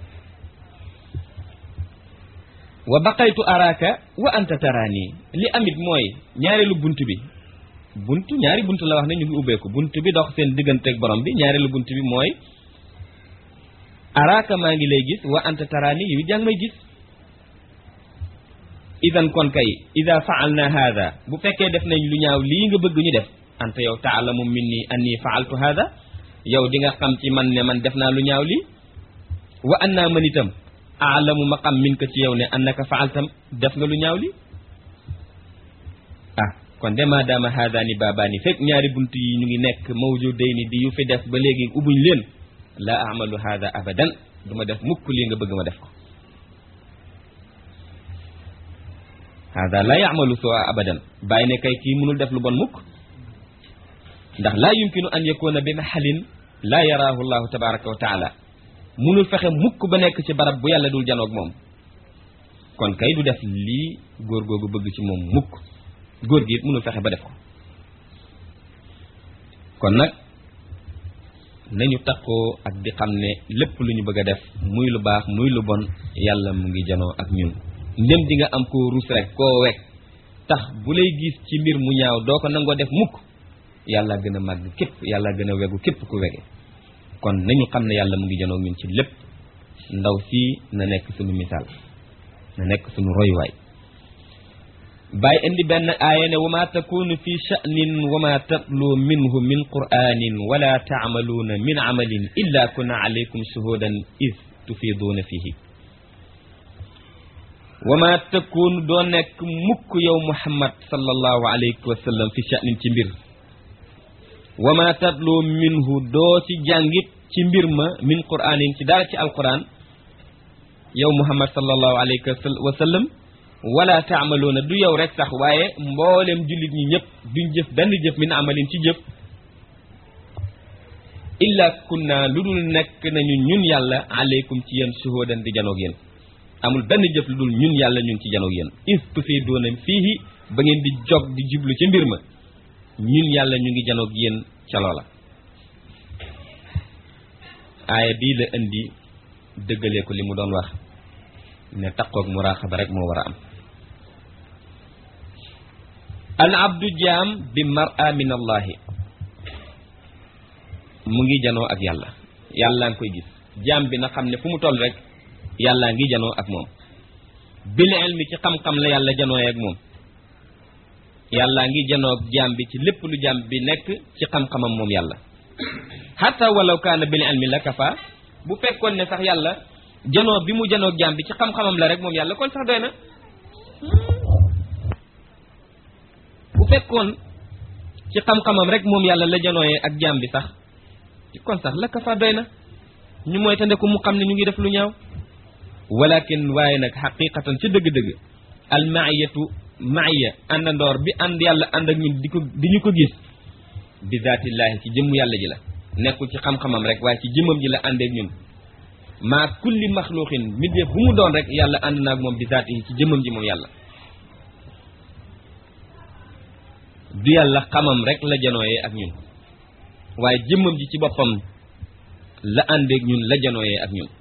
wa baqaytu araaka wa anta taraani li amit mooy ñaareelu bunt bi bunt ñaari bunt la wax ne ñu ngi ubbeeku bunt bi dox seen digganteeg borom bi ñaareelu bunt bi mooy araaka maa ngi lay gis wa anta taraani yow jàng may gis idan kon kay ida faalna hada bu fekkee def nañ lu ñaaw lii nga bëgg ñu def anta yow taalamu minni anni faaltu hada yow di nga xam ci man ne man def naa lu ñaaw lii wa anna man itam aalamu ma xam min ko ci yow ne annaka faaltam def nga lu ñaaw lii ah kon de maadaama haadaani baabaani fekk ñaari bunt yi ñu ngi nekk mawjudayni di yu fi def ba léegi ubbuñ leen laa amalu haada abadan du ma def mukk lii nga bëgg ma def ko hada la yaamalu soo abadan bàyyi ne kay kii mënul def lu bon mukk ndax laa yumkinu an yakuna bi maxalin laa yaraahu llahu tabaraka wa taala mënul fexe mukk ba nekk ci barab bu yàlla dul janoog moom kon kay du def lii góor googu bëgg ci moom mukk góor gi it mënul fexe ba def ko kon nag nañu takkoo ak di xam ne lépp lu ñu bëgg a def muy lu baax muy lu bon yàlla mu ngi janoo ak ñun ndem di nga am koo rus rek koo wekk tax bu lay gis ci mbir mu ñaaw doo ko nangoo def mukk yàlla gën a màgg képp yàlla gën a wegu képp ku wege kon nañu xam ne yàlla mu ngi janoo ak ñun ci lépp ndaw sii na nekk suñu misaal na nekk suñu royuwaay bàyyi indi benn aaya ne wa ma takunu fi sha'nin wa ma tatlu minhu min qur'anin wala taamaluuna min amalin illa kunna alaykum shuhudan is tufiduuna fihi wa ma takunu doo nekk mukk yow muhammad sallallahu alayhi wa sallam fi sha'nin ci mbir wa ma tatlu minhu doo ci jàngit ci mbir ma min qur'anin ci dara ci alquran yow muhammad sallallahu alayhi wa sallam wala taamaloona du yow rek sax waaye mboolem jullit ñi ñëpp duñ jëf benn jëf min amalin ci jëf illa kunna lu dul nekk nañu ñun yàlla aleykum ci yéen shuhudan di janoog yéen amul benn jëf lu dul ñun yàlla ñun ci janoog yéen is tufiiduuna fiihi ba ngeen di jog di jublu ci mbir ma ñun yàlla ñu ngi janoog yéen ca loola aaya bii la indi dëggalee ko li mu doon wax ne taqoog muraaxaba rek moo war a am al abdu jaam bi mar'a min allahi mu ngi janoo ak yàlla yàllaa ngi koy gis jaam bi na xam ne fu mu toll rek yàllaa ngi janoo ak moom bil ilmi ci xam-xam la yàlla janooy ak moom yàllaa ngi janoo ak jaam bi ci lépp lu jaam bi nekk ci xam-xamam moom yàlla hatta walaw kaana bil ilmi la kafa bu fekkoon ne sax yàlla janoo bi mu janoo jaam bi ci xam-xamam la rek moom yàlla kon sax doy na bu fekkoon ci xam-xamam rek moom yàlla la janooyee ak jaam bi sax kon sax la kafa doy na ñu mooy tande ko mu xam ne ñu ngi def lu ñaaw walakin waaye nag xaqiqatan ci dëgg-dëgg al maiyatu maiya àndandoor bi ànd yàlla ànd ak ñun di ko di ñu ko gis bi zaatillaahi ci jëmm yàlla ji la nekkul ci xam-xamam rek waaye ci jëmmam ji la àndeek ñun maa kulli maxluuqin mbindeef bu mu doon rek yàlla ànd naag moom bi zaati yi ci jëmmam ji moom yàlla du yàlla xamam rek la janooyee ak ñun waaye jëmmam ji ci boppam la àndeek ñun la janooyee ak ñun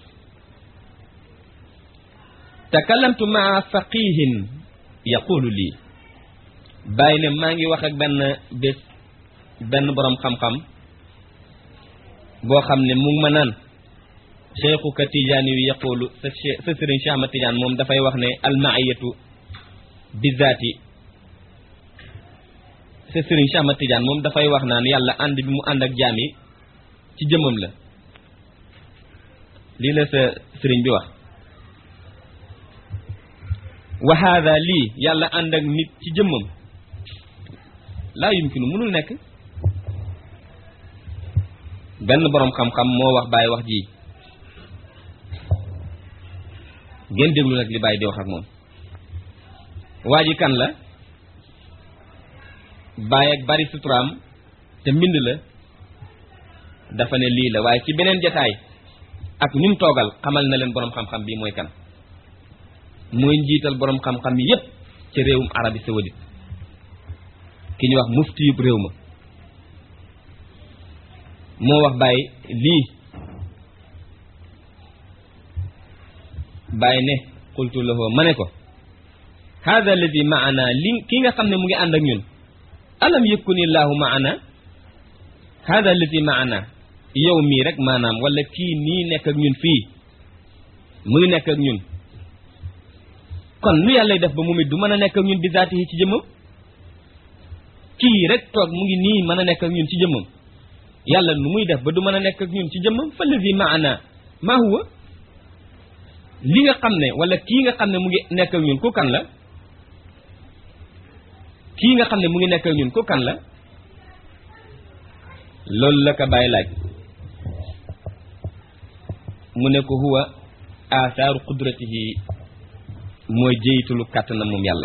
takallamtu maa faqihin yaqulu lii bàyyi ne maa ngi wax ak benn bés benn boroom xam-xam boo xam ne mu ngi ma naan cheikhuka tijaani yu yaqulu sa sa sëriñ Cheikh Ahmad Tidiane moom dafay wax ne almaiyatu bizaati sa sëriñ Cheikh Ahmad Tidiane moom dafay wax naan yàlla ànd bi mu ànd ak jaam yi ci jëmmam la lii la sa sëriñ bi wax wa haada lii yàlla ànd ak nit ci jëmmam laa yumkinu mënul nekk benn boroom xam-xam moo wax bàyyi wax ji ngeen déglu nag li bàyyi di wax ak moom waa ji kan la bàyyi ak bari suturaam te mbind la dafa ne lii la waaye ci beneen jataay ak ñum toogal xamal na leen boroom xam-xam bi mooy kan mooy njiital boroom xam-xam yi yépp ci réewum Arabie saoudite ki ñu wax mufti yub réew ma moo wax bàyyi lii bàyyi ne qultu lahu ma ne ko hada alladi maana li ki nga xam ne mu ngi ànd ak ñun alam yakuni llahu maana hada alladi maana yow mii rek maanaam wala kii nii nekk ak ñun fii mu ngi nekk ak ñun kon nu yàlla def ba moom it du mën a nekk ak ñun bi zaatihi ci jëmmam kii rek toog mu ngi nii mën a nekk ak ñun ci jëmmam yàlla nu muy def ba du mën a nekk ak ñun ci jëmmam fa lazi maana maa huwa li nga xam ne wala kii nga xam ne mu ngi nekk ak ñun ku kan la kii nga xam ne mu ngi nekk ak ñun ku kan la loolu la ko bàyyi laaj mu ne ko huwa athaaru qudratihi mooy jëyitulu kàttanam moom yàlla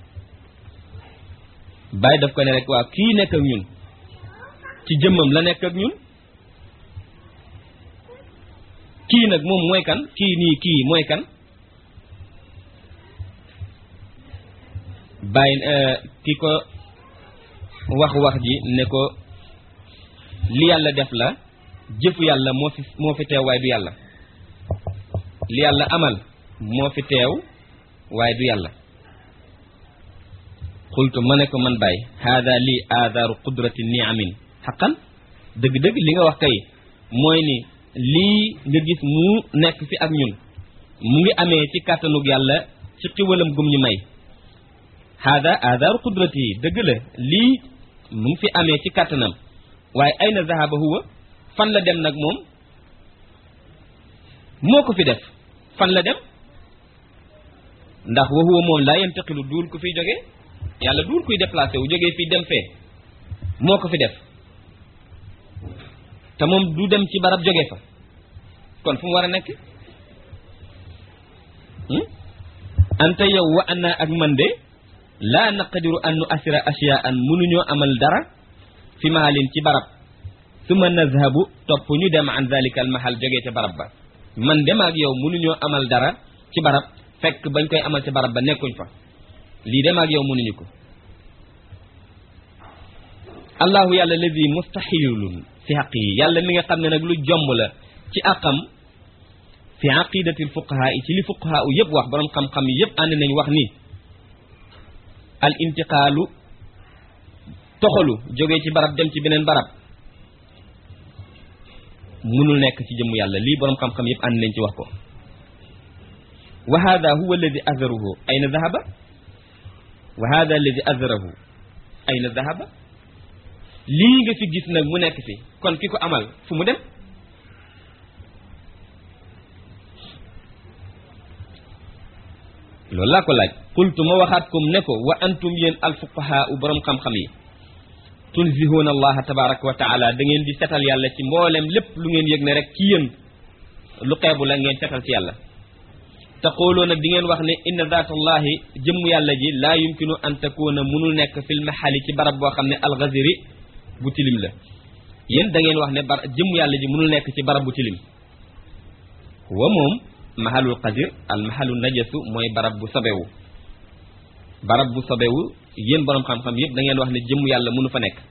bàyyi daf ko ne rek waaw kii nekk ak ñun ci jëmmam la nekk ak ñun kii nag moom mooy kan kii nii kii mooy kan bàyyi ki ko wax wax ji ne ko li yàlla def la jëfu yàlla moo fi moo fi teew waaye du yàlla li yàlla amal moo fi teew waaye du yàlla xultu ma ne ko man bàyyi haada lii aadaaru qudrati niamin xaqan dëgg-dëgg li nga wax kay mooy ni lii nga gis mu nekk fi ak ñun mu ngi amee ci kàttanug yàlla ci xiwalam gum ñu may haada aadaaru qudrati yi dëgg la lii mu ngi fi amee ci kàttanam waaye ayna zahaba huwa fan la dem nag moom moo ko fi def fan la dem ndax wa huwa moom laa yantaqilu duul ku fiy jógee yàlla duul kuy déplacé wu jógee fii dem fee moo ko fi def te moom du dem ci barab jóge fa kon fu mu war a nekk anta yow wa ana ak man de laa naqadiru an nu asira asiyaan mënuñoo amal dara fi mahalin ci barab suma nazhabu topp ñu dem an zalika al mahal jógee ca barab ba man dem ak yow mënuñoo amal dara ci barab fekk bañ koy amal ci barab ba nekkuñ fa lii dem ak yow mënuñu ko allahu yàlla lazi mustahilun fi xaq yi yàlla mi nga xam ne nag lu jomb la ci àqam fi aqidatil fuqaha yi ci li fuqaha u yëpp wax boroom xam-xam yi yëpp ànd nañ wax ni al intiqaalu toxalu jógee ci barab dem ci beneen barab mënul nekk ci jëmm yàlla lii boroom xam-xam yëpp ànd nañ ci wax ko wa hada huwa alladi azarahu ayna dahaba wa hada alladi azarahu ayna dahaba lii nga fi gis nag mu nekk fi kon ki ko amal fu mu dem loolu laa ko laaj qultu ma waxaat kom ne ko wa antum yéen alfuqahaa u boroom xam-xam yi tunzihuuna allaha tabaraka wa taala da ngeen di setal yàlla ci mboolem lépp lu ngeen yëg ne rek ci yéen lu xeebu la ngeen setal ci yàlla taqooloo nag di ngeen wax ne inna zaatallahi jëmm yàlla ji laa yumkinu an takuuna munul nekk fil mahali ci barab boo xam ne alxaziri bu tilim la yéen da ngeen wax ne bar jëmm yàlla ji munul nekk ci barab bu tilim wa moom mahalul xazir al mahalu najasu mooy barab bu sobewu barab bu sobewu yéen boroom xam-xam yëpp da ngeen wax ne jëmm yàlla munu fa nekk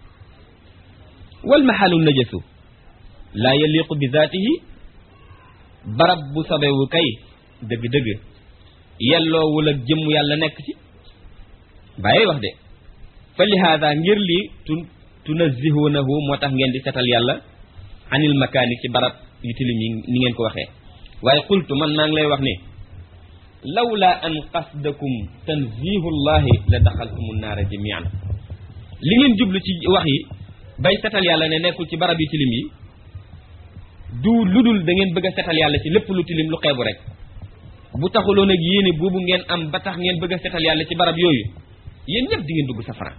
wal mahalu najasu laa yaliqu bi zaatihi barab bu sobewu kay dëgg-dëgg yelloowul ak jëmm yàlla nekk ci bàyyi wax de fa lihaada ngir lii tu tunazihunahu moo tax ngeen di setal yàlla anil makaani ci barab yu tilim yi ni ngeen ko waxee waaye qultu man maa ngi lay wax ni lawla an qasdakum tanzihullahi la daxaltumu naara jamian li ngeen jublu ci wax yi bay setal yàlla ne nekkul ci barab yu tilim yi du lu dul da ngeen bëgg a setal yàlla ci lépp lu tilim lu xeebu rek bu taxuloon ak yéene boobu ngeen am ba tax ngeen bëgg a setal yàlla ci barab yooyu yéen ñëpp di ngeen dugg safara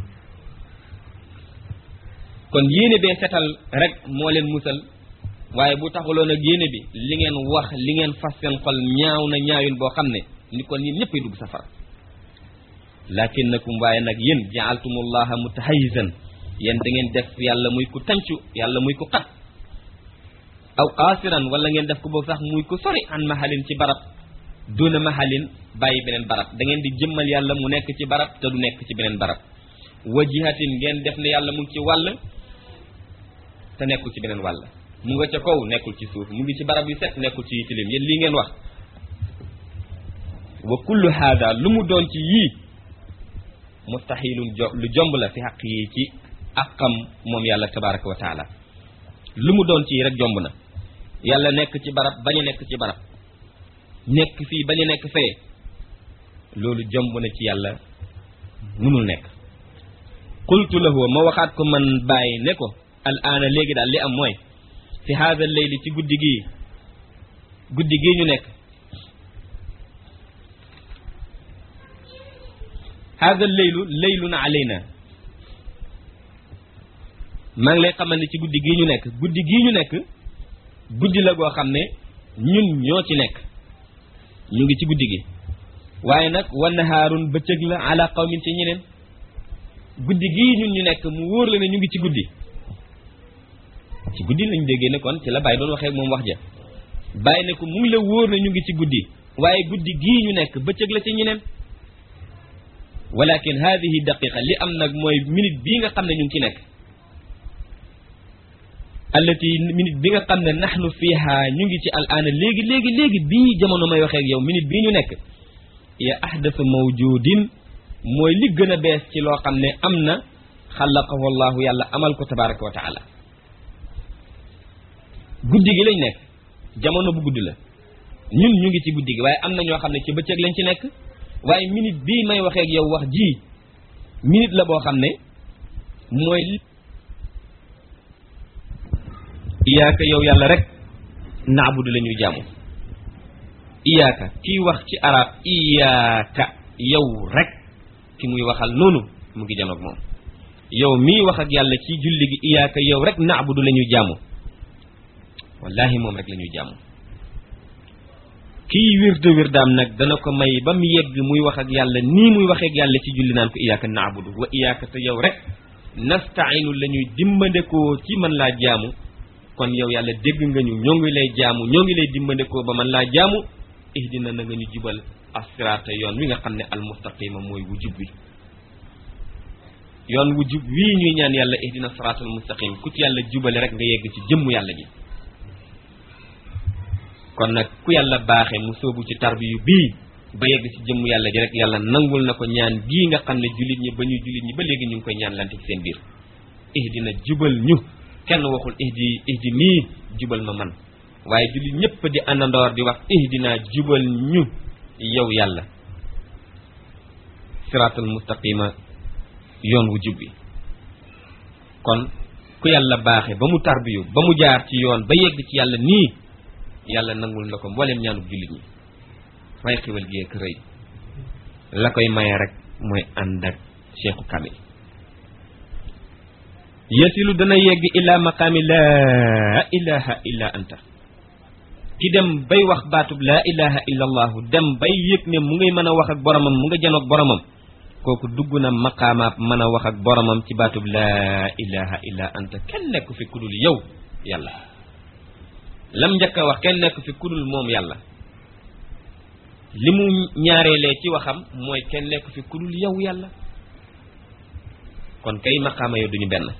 kon yéene bee setal rek moo leen musal waaye bu taxuloon ak yéene bi li ngeen wax li ngeen fas seen xol ñaaw na ñaawin boo xam ne ni kon yéen ñëppay dugg safara lakinnakum waaye nag yéen jaaltumullaha mutahayizan yéen da ngeen def yàlla muy ku tancu yàlla muy ku xat aw qaasiran wala ngeen def ko boobu sax muy ku sori an mahalin ci barab duna mahalin bàyyi beneen barab da ngeen di jëmmal yàlla mu nekk ci barab te du nekk ci beneen barab wa jihatin ngeen def ne yàlla mu ngi ci wàll te nekkul ci beneen wàll mu nga ca kaw nekkul ci suuf mu ngi ci barab yu set nekkul ci tilim yéen lii ngeen wax wa kullu haada lu mu doon ci yii mustahilun jo lu jomb la fi xaq yi ci àqam moom yàlla tabaraka wa taala lu mu doon ci rek jomb na yàlla nekk ci barab bañ a nekk ci barab nekk fii bañ a nekk fee loolu jomb na ci yàlla munul nekk qultu lahu ma waxaat ko man bàyyi ne ko al aana léegi daal li am mooy fi haada leyli ci guddi gii guddi gii ñu nekk haada leylu leylun alayna maa ngi lay xamal ne ci guddi gii ñu nekk guddi gii ñu nekk guddi la goo xam ne ñun ñoo ci nekk ñu ngi ci guddi gi waaye nag wa nahaarun bëccëg la ala qawmin ci ñeneen guddi gii ñun ñu nekk mu wóor la ne ñu ngi ci guddi ci guddi lañ déggee ne kon ci la bàyyi doon waxee moom wax ja bàyyi ne ko mu ngi la wóor ne ñu ngi ci guddi waaye guddi gii ñu nekk bëccëg la ci ñeneen walakin hadihi daqiqa li am nag mooy minute bii nga xam ne ñu ngi ci nekk allati minute bi nga xam ne nahnu fiha ñu ngi ci al aana léegi léegi léegi bii jamono may waxee ak yow minute bii ñu nekk ya ahdathu mawjudin mooy li gën a bees ci loo xam ne am na xalaqahu allahu yàlla amal ko tabaraka wa taala guddi gi lañ nekk jamono bu guddi la ñun ñu ngi ci guddi gi waaye am na ñoo xam ne ci bëccëg lañ ci nekk waaye minute bii may waxee ak yow wax ji minute la boo xam ne mooy iyaaka yow yàlla rek naabudu la ñuy jaamu iyaaka kiy wax ci arab iyaaka yow rek ki muy waxal noonu mu ngi janoog moom yow mii wax ak yàlla ci julli gi iyaaka yow rek naabudu la ñuy jaamu wallahi moom rek la ñuy jaamu kii wirde wirdaam nag dana ko may ba mu yegg muy wax ak yàlla nii muy waxee ak yàlla ci julli naan ko iyaaka naabudu wa iyaaka te yow rek nastainu la ñuy dimbandekoo ci mën laa jaamu kon yow yàlla dégg nga ñu ñoo ngi lay jaamu ñoo ngi lay dimbandekoo ba mën laa jaamu ihdina na nga ñu jubal asiraata yoon wi nga xam ne almustaqima mooy wu jub wi yoon wu jub wii ñuy ñaan yàlla ihdina siraatal mustaqim ku ci yàlla jubale rek nga yegg ci jëmmu yàlla ji kon nag ku yàlla baaxe mu sóobu ci tarbiyu bii ba yegg ci jëmmu yàlla ji rek yàlla nangul na ko ñaan gii nga xam ne jullit ñi ba ñuy jullit ñi ba léegi ñu ngi koy ñaan lante ci seen biir ihdina jubal ñu kenn waxul ihdi ihdi nii jubal ma man waaye jullit ñëpp di àndandoor di wax ihdina jubal ñu yow yàlla siraatal mustaqima yoon wu jub bi kon ku yàlla baaxe ba mu tarbiyu ba mu jaar ci yoon ba yegg ci yàlla nii yàlla nangul na ko mbooleem ñaanub jullit ñi waaye xiwal gi ak rëy la koy maye rek mooy ànd ak cheikhu kamil yasilu dana yegg ila maqaami laa ilaha illa anta ki dem bay wax baatub laa ilaha illa allahu dem bay yëg ne mu ngay mën a wax ak boromam mu nga janoog boromam kooku dugg na maqaamaab mën a wax ak boromam ci baatub laa ilaha illa anta kenn nekk fi kudul yow yàlla lam njëkk a wax kenn nekk fi kudul moom yàlla li mu ñaareelee ci waxam mooy kenn nekk fi kudul yow yàlla kon kay maqaama yow duñu benn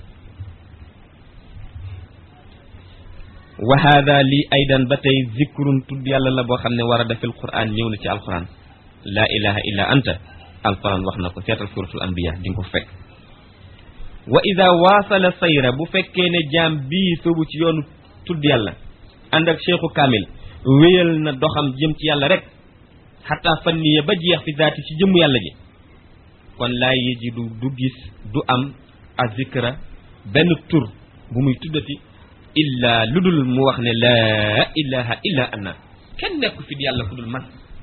wa hada lii aydan ba tey zikrun tudd yàlla la boo xam ne war a defil quran ñëw na ci alquran laa ilaha illa anta alquran wax na ko seetal suratul anbiya di nga ko fekk wa ida waasala sayra bu fekkee ne jaam bii soobu ci yoonu tudd yàlla ànd ak cheikhu kamil wéyal na doxam jëm ci yàlla rek xataa fanniya ba jeex fi zaati ci jëmm yàlla ji kon laa yajidu du gis du am azikra benn tur bu muy tuddati illa lu dul mu wax ne laa ilaha illa ana kenn nekku fi di yàlla ku dul man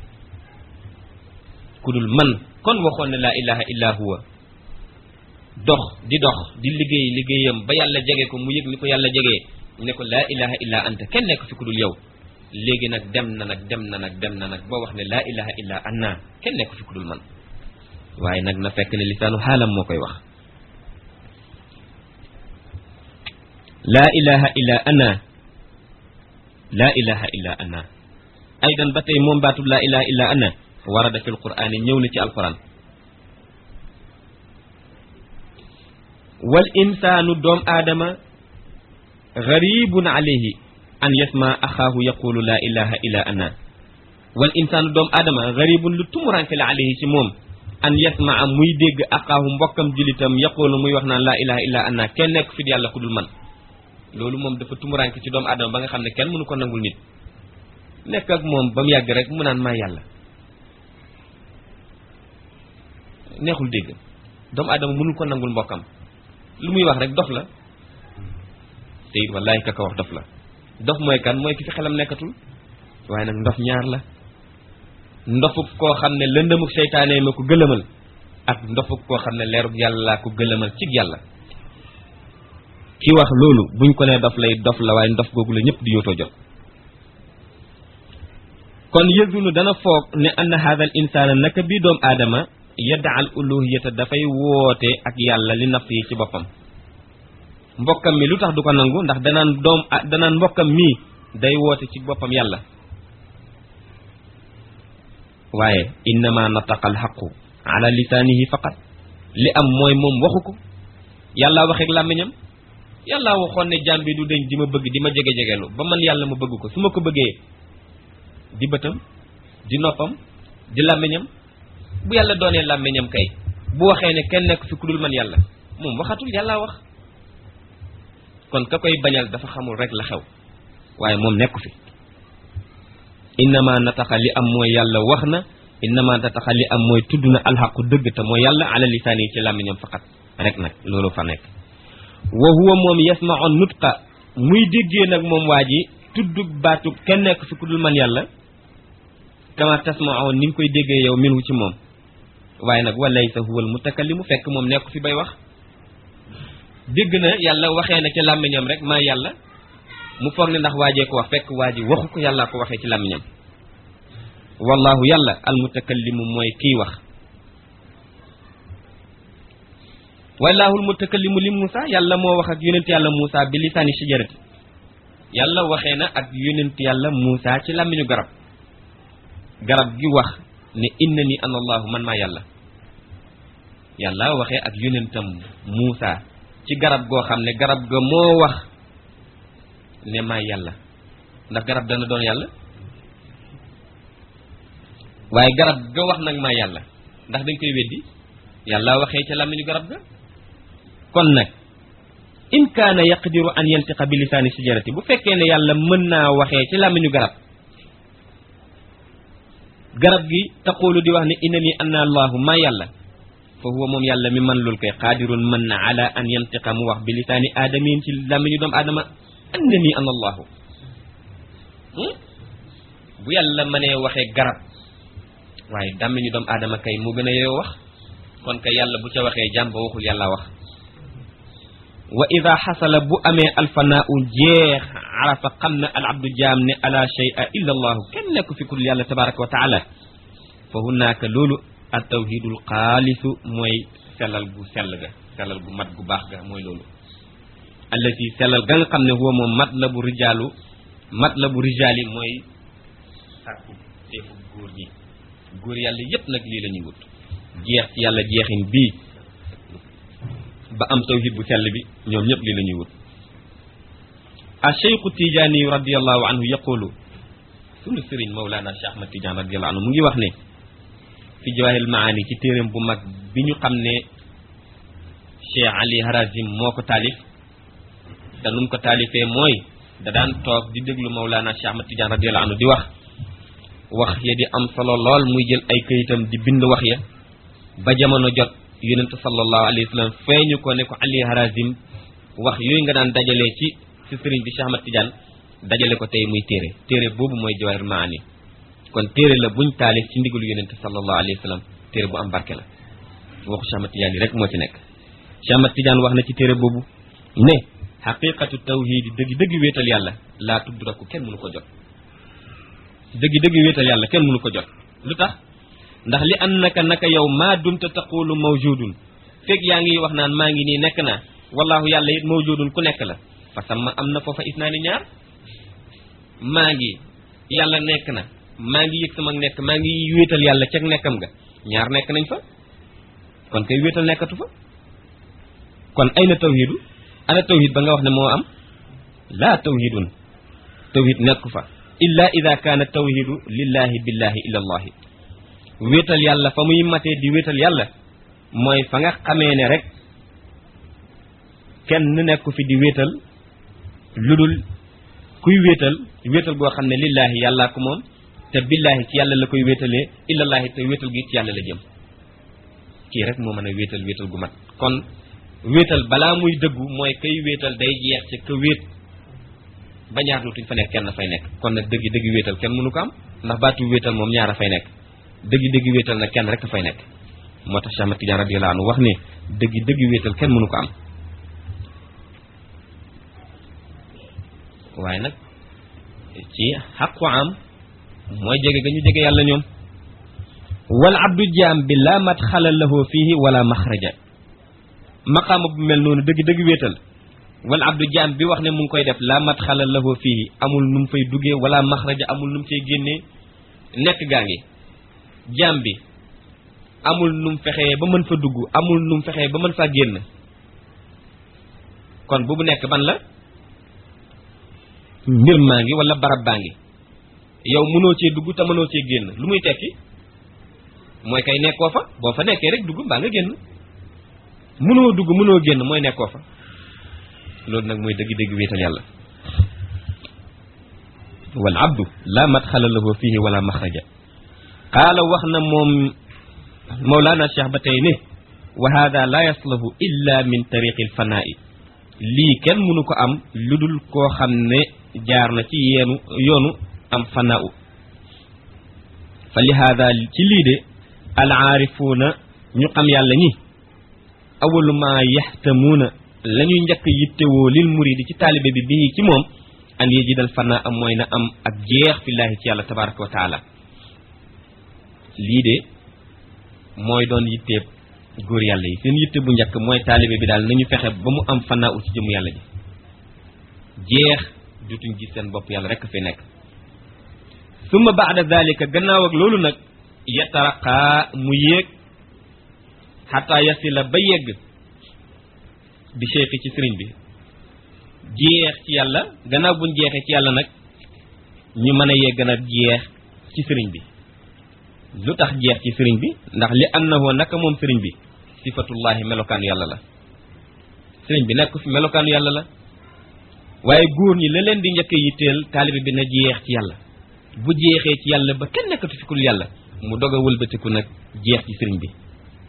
ku dul man kon waxoon ne laa ilaha illa huwa dox di dox di liggéey liggéeyam ba yàlla jege ko mu yëg ni ko yàlla jegee ne ko laa ilaha illa anta kenn nekk fi ku dul yow léegi nag dem na nag dem na nag dem na nag boo wax ne laa ilaha illa ana kenn nekk fi ku dul man waaye nag na fekk ne lisaanu xaalam moo koy wax laa ilaha illa ana laa ilaha illa ana aydan ba tey moom baatub laa ilaha illa ana warada fi alquran yi ñëw na ci alquran wal insaanu doom aadama garibun alayhi an yasma axaahu yaqulu laa ilaha illa ana wal insaanu doom aadama garibun lu tumuranke la alayhi ci moom an yasmaa muy dégg axaahu mbokkam julitam yaqulu muy wax naan laa ilaha illa ana kenn nekk fi di yàlla ku dul man loolu moom dafa tumuranke ci doomu aadama ba nga xam ne kenn mënu ko nangul nit nekk ak moom ba mu yàgg rek mu naan maa yàlla neexul dégg doomu aadama mënul ko nangul mbokkam lu muy wax rek dof la te it wallaahi ka ko wax dof la dof mooy kan mooy ki fi xelam nekkatul waaye nag ndof ñaar la ndofuk koo xam ne lëndëmuk seytaane ma ko gëlëmal ak ndofuk koo xam ne leeruk yàlla ko gëlëmal cig yàlla ki wax loolu buñ ko nee dof lay dof la waaye ndof googu la ñëpp di yootoo jot kon yëzunu dana foog ne anna hada al insana naka bii doom aadama yadda al uluhiyata dafay woote ak yàlla li nafsi yi ci boppam mbokkam mi lu tax du ko nangu ndax danaan doom danaan mbokkam mii day woote ci boppam yàlla waaye innama nataqa alxaqu ala lisaanihi faqat li am mooy moom waxu ko yàlla waxeek làmmiñam yàlla waxoon ne jaam bi du deñ di ma bëgg di ma jege-jegelu ba man yàlla ma bëgg ko su ma ko bëggee di bëtam di noppam di làmmiñam bu yàlla doonee làmmiñam kay bu waxee ne kenn nekk fi ku dul man yàlla moom waxatul yàlla wax kon ka koy bañal dafa xamul rek la xew waaye moom nekku fi innama nataxa li am mooy yàlla wax na innama nataxa li am mooy tudd na alxaqu dëgg te mooy yàlla ala lisaani yi ci làmmiñam faqat rek nag loolu fa nekk wa huwa moom yasmaun nutqa muy déggee nag moom waa ji tuddug baatub kenn nekk fi ku dul man yàlla kama tasmaun ni nga koy déggee yow minhu ci moom waaye nag walaysa huwa al mutakallimu fekk moom nekku fi bay wax dégg na yàlla waxee na ci làmmiñam rek maa yàlla mu foog ne ndax waajee ko wax fekk waa ji waxu ko yàllaa ko waxee ci làmmiñam wallahu yàlla al mutakallimu mooy kiy wax wallahu al mutakallimu li Muusa yàlla moo wax ak yonent yàlla Muusa bi lisaani shajarati yàlla waxee na ak yonent yàlla Muusa ci làmmiñu garab garab gi wax ne inna ni ana allahu man maa yàlla yàlla waxee ak yonentam Muusa ci garab goo xam ne garab ga moo wax ne maa yàlla ndax garab dana doon yàlla waaye garab ga wax nag maa yàlla ndax dañ koy weddi yàlla waxee ca làmmiñu garab ga kon nag in kaana yaqdiru an yantiqa bi lisaani sijarati bu fekkee ne yàlla mën naa waxee ci làmmiñu garab garab gi taqulu di wax ne inna ni anna allahu maa yàlla fa huwa moom yàlla mi man lul koy qaadirun mën na ala an yantiqa mu wax bi lisaani aadamiin ci làmmiñu doomu aadama anna ni ana allahu bu yàlla mënee waxee garab waaye làmmiñu doomu aadama kay mu gën a yeyoo wax kon kay yàlla bu ca waxee jàmm ba waxul yàlla wax wa ida xasala bu amee alfanaau jeex arafa xam na al abdu jaam ne ala shay'a illa allahu kenn nekku fi kul yàlla tabaraka wa taala fa hunaaka loolu al tawhidul xaalisu mooy sellal gu sell ga sellal gu mat gu baax ga mooy loolu allati sellal ga nga xam ne huwa moom mat la bu rijaalu mat la bu rijaali mooy sàkku teefu góor ñi góor yàlla yépp nag lii la ñuy wut jeex ci yàlla jeexin bii ba am tawhid bu sell bi ñoom ñëpp lii la ñuy wut a cheikhu tijaani radiallahu anhu yaqulu sunu sëriñ mawlana cheikh ahmad tidiane radiallahu anhu mu ngi wax ne fi jawahil maani ci téeréem bu mag bi ñu xam ne cheikh ali harazim moo ko taalif te nu mu ko taalifee mooy da daan toog di déglu mawlana cheikh ahmad tidiane radiallahu anhu di wax wax ya di am solo lool muy jël ay këyitam di bind wax ya ba jamono jot yonent sallallahu alayhi wa sallam feeñu ko ne ko ali harazim wax yooyu nga daan dajalee ci ci sëriñ bi Cheikh Ahmad Tidiane dajale ko tey muy téere téere boobu mooy jawahir maani kon téere la buñ taalif ci ndigalu yonent sallallahu alayhi wa sallam téere bu am barke la waxu Cheikh Ahmad Tidiane yi rek moo ci nekk Cheikh Ahmad Tidiane wax na ci téere boobu ne xaqiqatu tawhidi dëgg dëgg wéetal yàlla laa tudraku kenn mënu ko jot dëgg dëgg wéetal yàlla kenn mënu ko jot lu tax ndax li annaka naka yow maa dumta taqulu mawjudun fekk yaa ngi wax naan maa ngi nii nekk naa wallahu yàlla it mawjudun ku nekk la fa sama am na foofa is naa ni ñaar maa ngi yàlla nekk na maa ngi yëg sama nekk maa ngi wéetal yàlla ceg nekkam nga ñaar nekk nañ fa kon kay wéetal nekkatu fa kon ay na tawhidu ana tawhid ba nga wax ne moo am laa tawhidun tawhid nekku fa illa ida kaana tawhidu lillahi billahi illa allahi wéetal yàlla fa muy matee di wéetal yàlla mooy fa nga xamee ne rek kenn nekku fi di wéetal lu dul kuy wéetal wéetal goo xam ne lillaahi yàllaa ko moom te billaahi ci yàlla la koy wéetalee illallaahi te wéetal gi ci yàlla la jëm kii rek moo mën a wéetal wéetal gu mat kon wéetal balaa muy dëggu mooy kay wéetal day jeex ci ka wéet ba ñaar dootuñ fa nekk kenn fay nekk kon nag dëggi dëggi wéetal kenn mënu ko am ndax baatu wéetal moom ñaar a fay nekk dëggi dëggi wéetal nag kenn rek a fay nekk moo tax Cheikh Ahmad Tidiane radiyallahu anhu wax ne dëggi dëggi wéetal kenn mënu ko am waaye nag ci xaqu am mooy jege ga ñu jege yàlla ñoom wal abdu jaam bi la madxala lahu fihi wala maxraja maqaama bu mel noonu dëgg dëgg wéetal wal abdu jaam bi wax ne mu ngi koy def la madxala lahu fihi amul nu mu fay duggee wala maxraja amul nu mu cay génnee nekk gaa ngi jaam bi amul nu mu fexee ba mën fa dugg amul nu mu fexee ba mën faa génn kon bu bu nekk ban la mbir maa ngi wala barab baa ngi yow mënoo cee dugg te mënoo cee génn lu muy tekki mooy kay nekkoo fa boo fa nekkee rek dugg mbaa nga génn mënoo dugg mënoo génn mooy nekkoo fa loolu nag mooy dëgg-dëgg wéetal yàlla wal abdu la madxala lahu fihi wala maxraja qaala wax na moom mawlaana cheikh ba tey ne wa hada la yaslahu illa min tariqi alfanaa'i lii kenn mënu ko am lu dul koo xam ne jaar na ci yeenu yoonu am fanaa'u fa li hada ci lii de al aarifuuna ñu xam yàlla ñi awalu ma yaxtamuuna la ñuy njëkk yittewoo lil muridi ci taalibe bi bii ci moom an yejidal fanaa am mooy na am ak jeex fillaahi ci yàlla tabaraka wa taala lii de mooy doon yitteeb góor yàlla yi seen yitte bu njëkk mooy taalibe bi daal nañu fexe ba mu am fanaa u ci jëmu yàlla ji jeex dutuñ gis seen bopp yàlla rekk fi nekk summa baada dalika gannaaw ak loolu nag yataraqaa mu yéeg xataa yasila ba yegg bi cheikhi ci sëriñ bi jeex ci yàlla gannaaw buñ jeexee ci yàlla nag ñu mën a yegg nag jeex ci sëriñ bi lu tax jeex ci sëriñ bi ndax li annahu naka moom sëriñ bi sifatullahi melokaanu yàlla la sëriñ bi nekk fi melokaanu yàlla la waaye góor ñi la leen di njëkk yitteel taalibe bi na jeex ci yàlla bu jeexee ci yàlla ba kenn nekkatu fi kul yàlla mu dog a wëlbatiku nag jeex ci sëriñ bi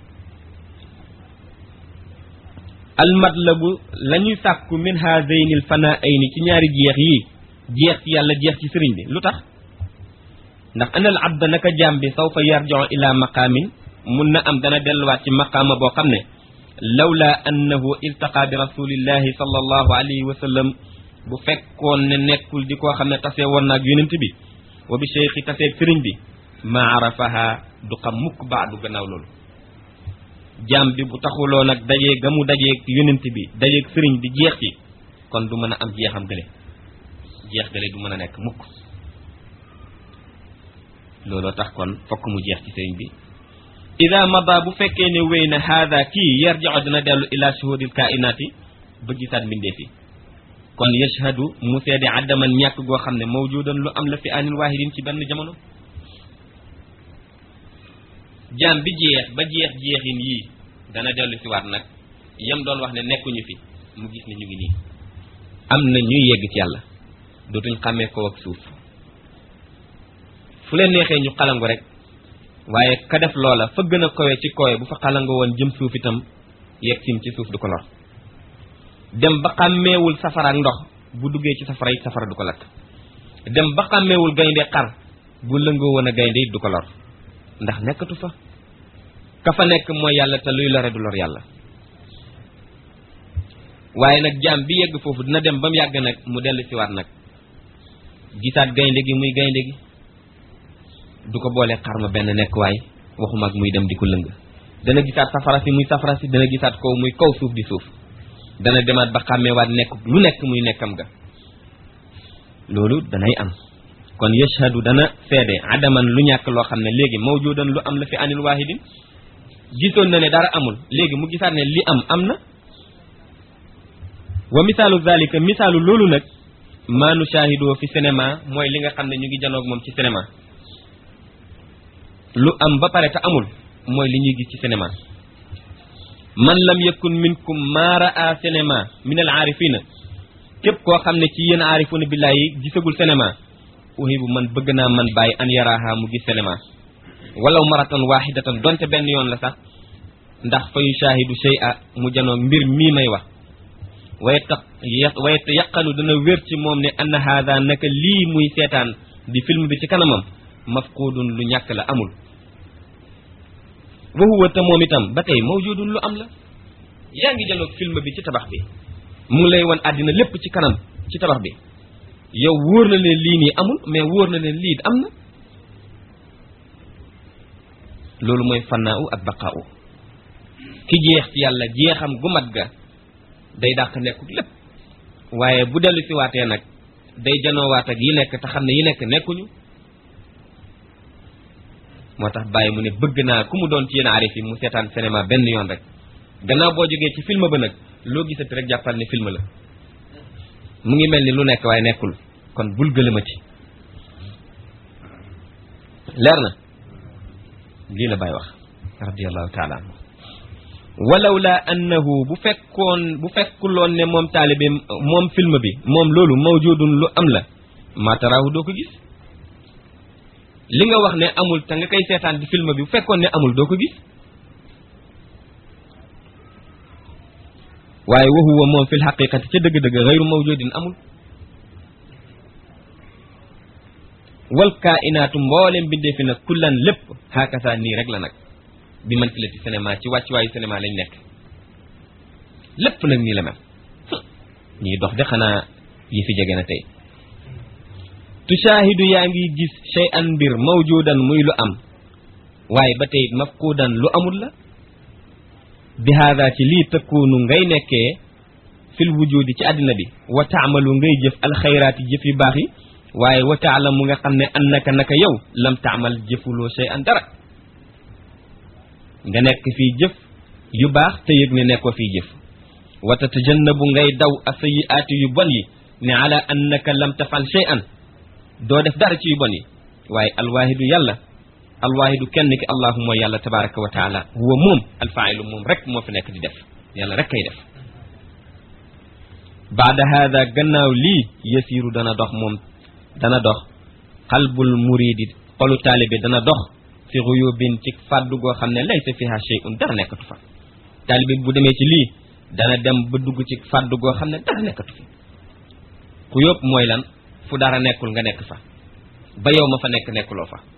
almatlabu la ñuy sàkku min haadayni l fanaayni ci ñaari jeex yi jeex ci yàlla jeex ci sëriñ bi lu tax ndax anal abda naka jaam bi sawfa yarjiu ila maqaamin mun na am dana delluwaat ci maqaama boo xam ne lawla annahu iltaqa bi rasulillahi sallallahu alayhi wa sallam bu fekkoon ne nekkul di koo xam ne tasee woon naag yonent bi wa bi cheikhi taseeg sëriñ bi ma arafaha du xam mukk baadu gannaaw loolu jaam bi bu taxuloo nag dajee ga mu dajeeg yonent bi dajeeg sëriñ bi jeex ci kon du mën a am jeexam gële jeex gële du mën a nekk mukk looloo tax kon fokk mu jeex ci sëriñ bi ida mada bu fekkee ne wéy na haada kii yarji'u dina dellu ila shuhudil kainaati ba gisaat mbindeef yi kon yashhadu mu seede addaman ñàkk goo xam ne mawjudan lu am la fi anin waahidin ci benn jamono jaam bi jeex ba jeex jeexin yii dana dellu si waat nag yam doon wax ne nekkuñu fi mu gis ne ñu ngi nii am na ñuy yegg ci yàlla dootuñ xàmmee ko ak suuf fu leen neexee ñu xalangu rek waaye ka def loola fa gën a kowe ci kowe bu fa xalangu woon jëm suuf itam yegg sim ci suuf du ko lor dem ba xàmmeewul safara ak ndox bu duggee ci safara it safara du ko lakk dem ba xàmmeewul gaynde xar bu lëngoo woon a gaynde it du ko lor ndax nekkatu fa ka fa nekk mooy yàlla te luy lore du lor yàlla waaye nag jaam bi yegg foofu dina dem ba mu yàgg nag mu dellu siwaat nag gisaat gaynde gi muy gaynde gi du ko boolee xar ma benn nekk waay waxuma ak muy dem di ko lëng dana gisaat safara si muy safara si dana gisaat kaw muy kaw suuf di suuf dana demaat ba xàmmeewaat nekk lu nekk muy nekkam ga loolu danay am kon yashhadu dana seede adaman lu ñàkk loo xam ne léegi mawjudan lu am la fi anil waahidin gisoon na ne dara amul léegi mu gisaat ne li am am na wa misaalu zalika misaalu loolu nag maa nu shahidoo fi cinéma mooy li nga xam ne ñu ngi janoog moom ci cinéma lu am ba pare te amul mooy li ñuy gis ci cinéma man lam yakun minkum maa raa cinéma min al aarifina képp koo xam ne ci yéen aarifuna billahi yi gisagul cinéma uhibu man bëgg naa man bàyyi an yaraaha mu gis cinéma walaw maratan wahidatan donte benn yoon la sax ndax fa yushahidu shay'a mu janoog mbir mii may wax waye tax waye yaqanu dana wér ci moom ne anna haada naka lii muy seetaan di film bi ci kanamam mafqudun lu ñàkk la amul wa huwa te moom itam ba tey mawjudun lu am la yaa ngi janoog film bi ci tabax bi mu ngi lay wan àddina lépp ci kanam ci tabax bi yow wóor na leen lii nii amul mais wóor na leen lii am na loolu mooy fannaaw ak baqaaw ki jeex ci yàlla jeexam gu mat ga day dàq nekkul lépp waaye bu dellu si waatee nag day janoowaat ak yi nekk te xam ne yi nekk nekkuñu moo tax bàyyi mu ne bëgg naa ku mu doon ci yéen arif yi mu seetaan cinéma benn yoon rek gannaaw boo jógee ci film ba nag loo gisati rek jàppal ne film la mu ngi mel ni lu nekk waaye nekkul kon bul gëlëma ci leer na lii la bàyyi wax radiallahu taala anhu walaw la annahu bu fekkoon bu fekkuloon ne moom taalibe moom film bi moom loolu mawjudun lu am la maataraahu doo ko gis li nga wax ne amul te nga koy seetaan di film bi bu fekkoon ne amul doo ko gis waaye wa huwa moom fil xaqiqati ca dëgg-dëgg xayru mawjudin amul wal kainaatu mboolem bindee fi nag kullan lépp xaakasa nii rek la nag bi man filati cinéma ci wàccuwaayu cinéma lañ nekk lépp nag nii la mel ñii dox de xanaa yi fi jege na tey tushaahidu yaa ngi gis shay an mbir mawjudan muy lu am waaye ba tey mafquudan lu amul la bi haada ci lii tëkkuunu ngay nekkee fil wujudi ci àddina bi wa taamalu ngay jëf alxayraati jëf yu baax yi waaye wa taalamu nga xam ne annaka naka yow lam taamal jëfuloo shay an dara nga nekk fii jëf yu baax te yëg ne nekkoo fii jëf wa tatajannabu ngay daw asayiaati yu bon yi ne ala annaka lam tafal shay an doo def dara ci yu bon yi waaye alwaahidu yàlla alwaahidu kenn ki allahu mooy yàlla tabaraka wa taala huwa moom alfailu moom rek moo fi nekk di def yàlla rek kay def baada hada gannaaw lii yasiru dana dox moom dana dox qalbul muridi xolu taalibe dana dox fi xuyubin ci fàddu goo xam ne laysa fiha shay'un dara nekkatu fa taalibe bu demee ci lii dana dem ba dugg ci fàddu goo xam ne dara nekkatu fi xuyub mooy lan fu dara nekkul nga nekk fa ba yow ma fa nekk nekkuloo fa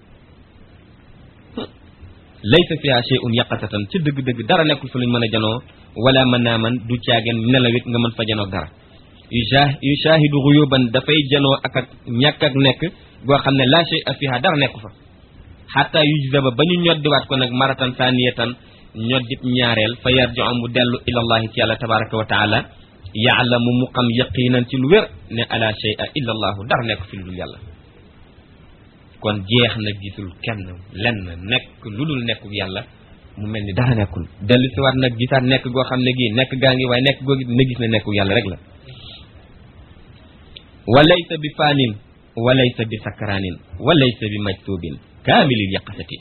laysa fiha shay'un yaqatatan ci dëgg-dëgg dara nekkul fa luñ mën a janoo wala mën naa man du caageen nelawit nga mën fa janoo dara yu yu shaahidu xuyuban dafay janoo ak ak ñàkk ak nekk goo xam ne la shay'a fiha dara nekku fa xataa yujzaba ba ñu ñoddiwaat ko nag maratan saniyatan ñoddib ñaareel fa yarji'u mu dellu ilallahi ci yàlla tabaraka wa taala yaalamu mu xam yaqinan ci lu wér ne ala shay'a illa allahu dara nekk fi lu dul yàlla kon jeex na gisul kenn lenn nekk lu dul nekku yàlla mu mel ni dara nekkul dellu si waat nag gisaat nekk goo xam ne gii nekk gaa ngi waaye nekk goo na gis ne nekku yàlla rek la walaysa bi faanin walaysa bi sakraanin walaysa bi majtuubin kaamilil yaqasati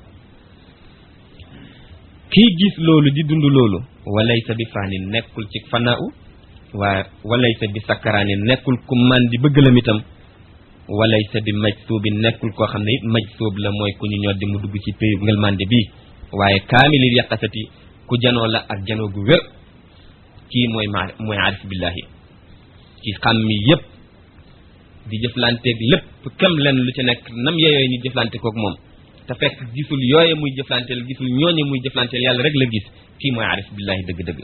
kii gis loolu di dund loolu walaysa bi faanin nekkul ci fanaaw waa walaysa bi sakraanin nekkul ku man di bëggalam itam walaysa bi majtuubin nekkul koo xam ne it majtuub la mooy ku ñu ñoddi mu dugg ci péyu ngelmande bii waaye kaamilil yaqasati ku janoo la ak janoo gu wér kii mooy ma mooy arif billahi ci xam mi yépp di jëflanteeg lépp kem len lu ci nekk nam yeyooy ñu jëflante kook moom te fekk gisul yooye muy jëflanteel gisul ñooñe muy jëflanteel yàlla rek la gis kii mooy arif billahi dëgg-dëgg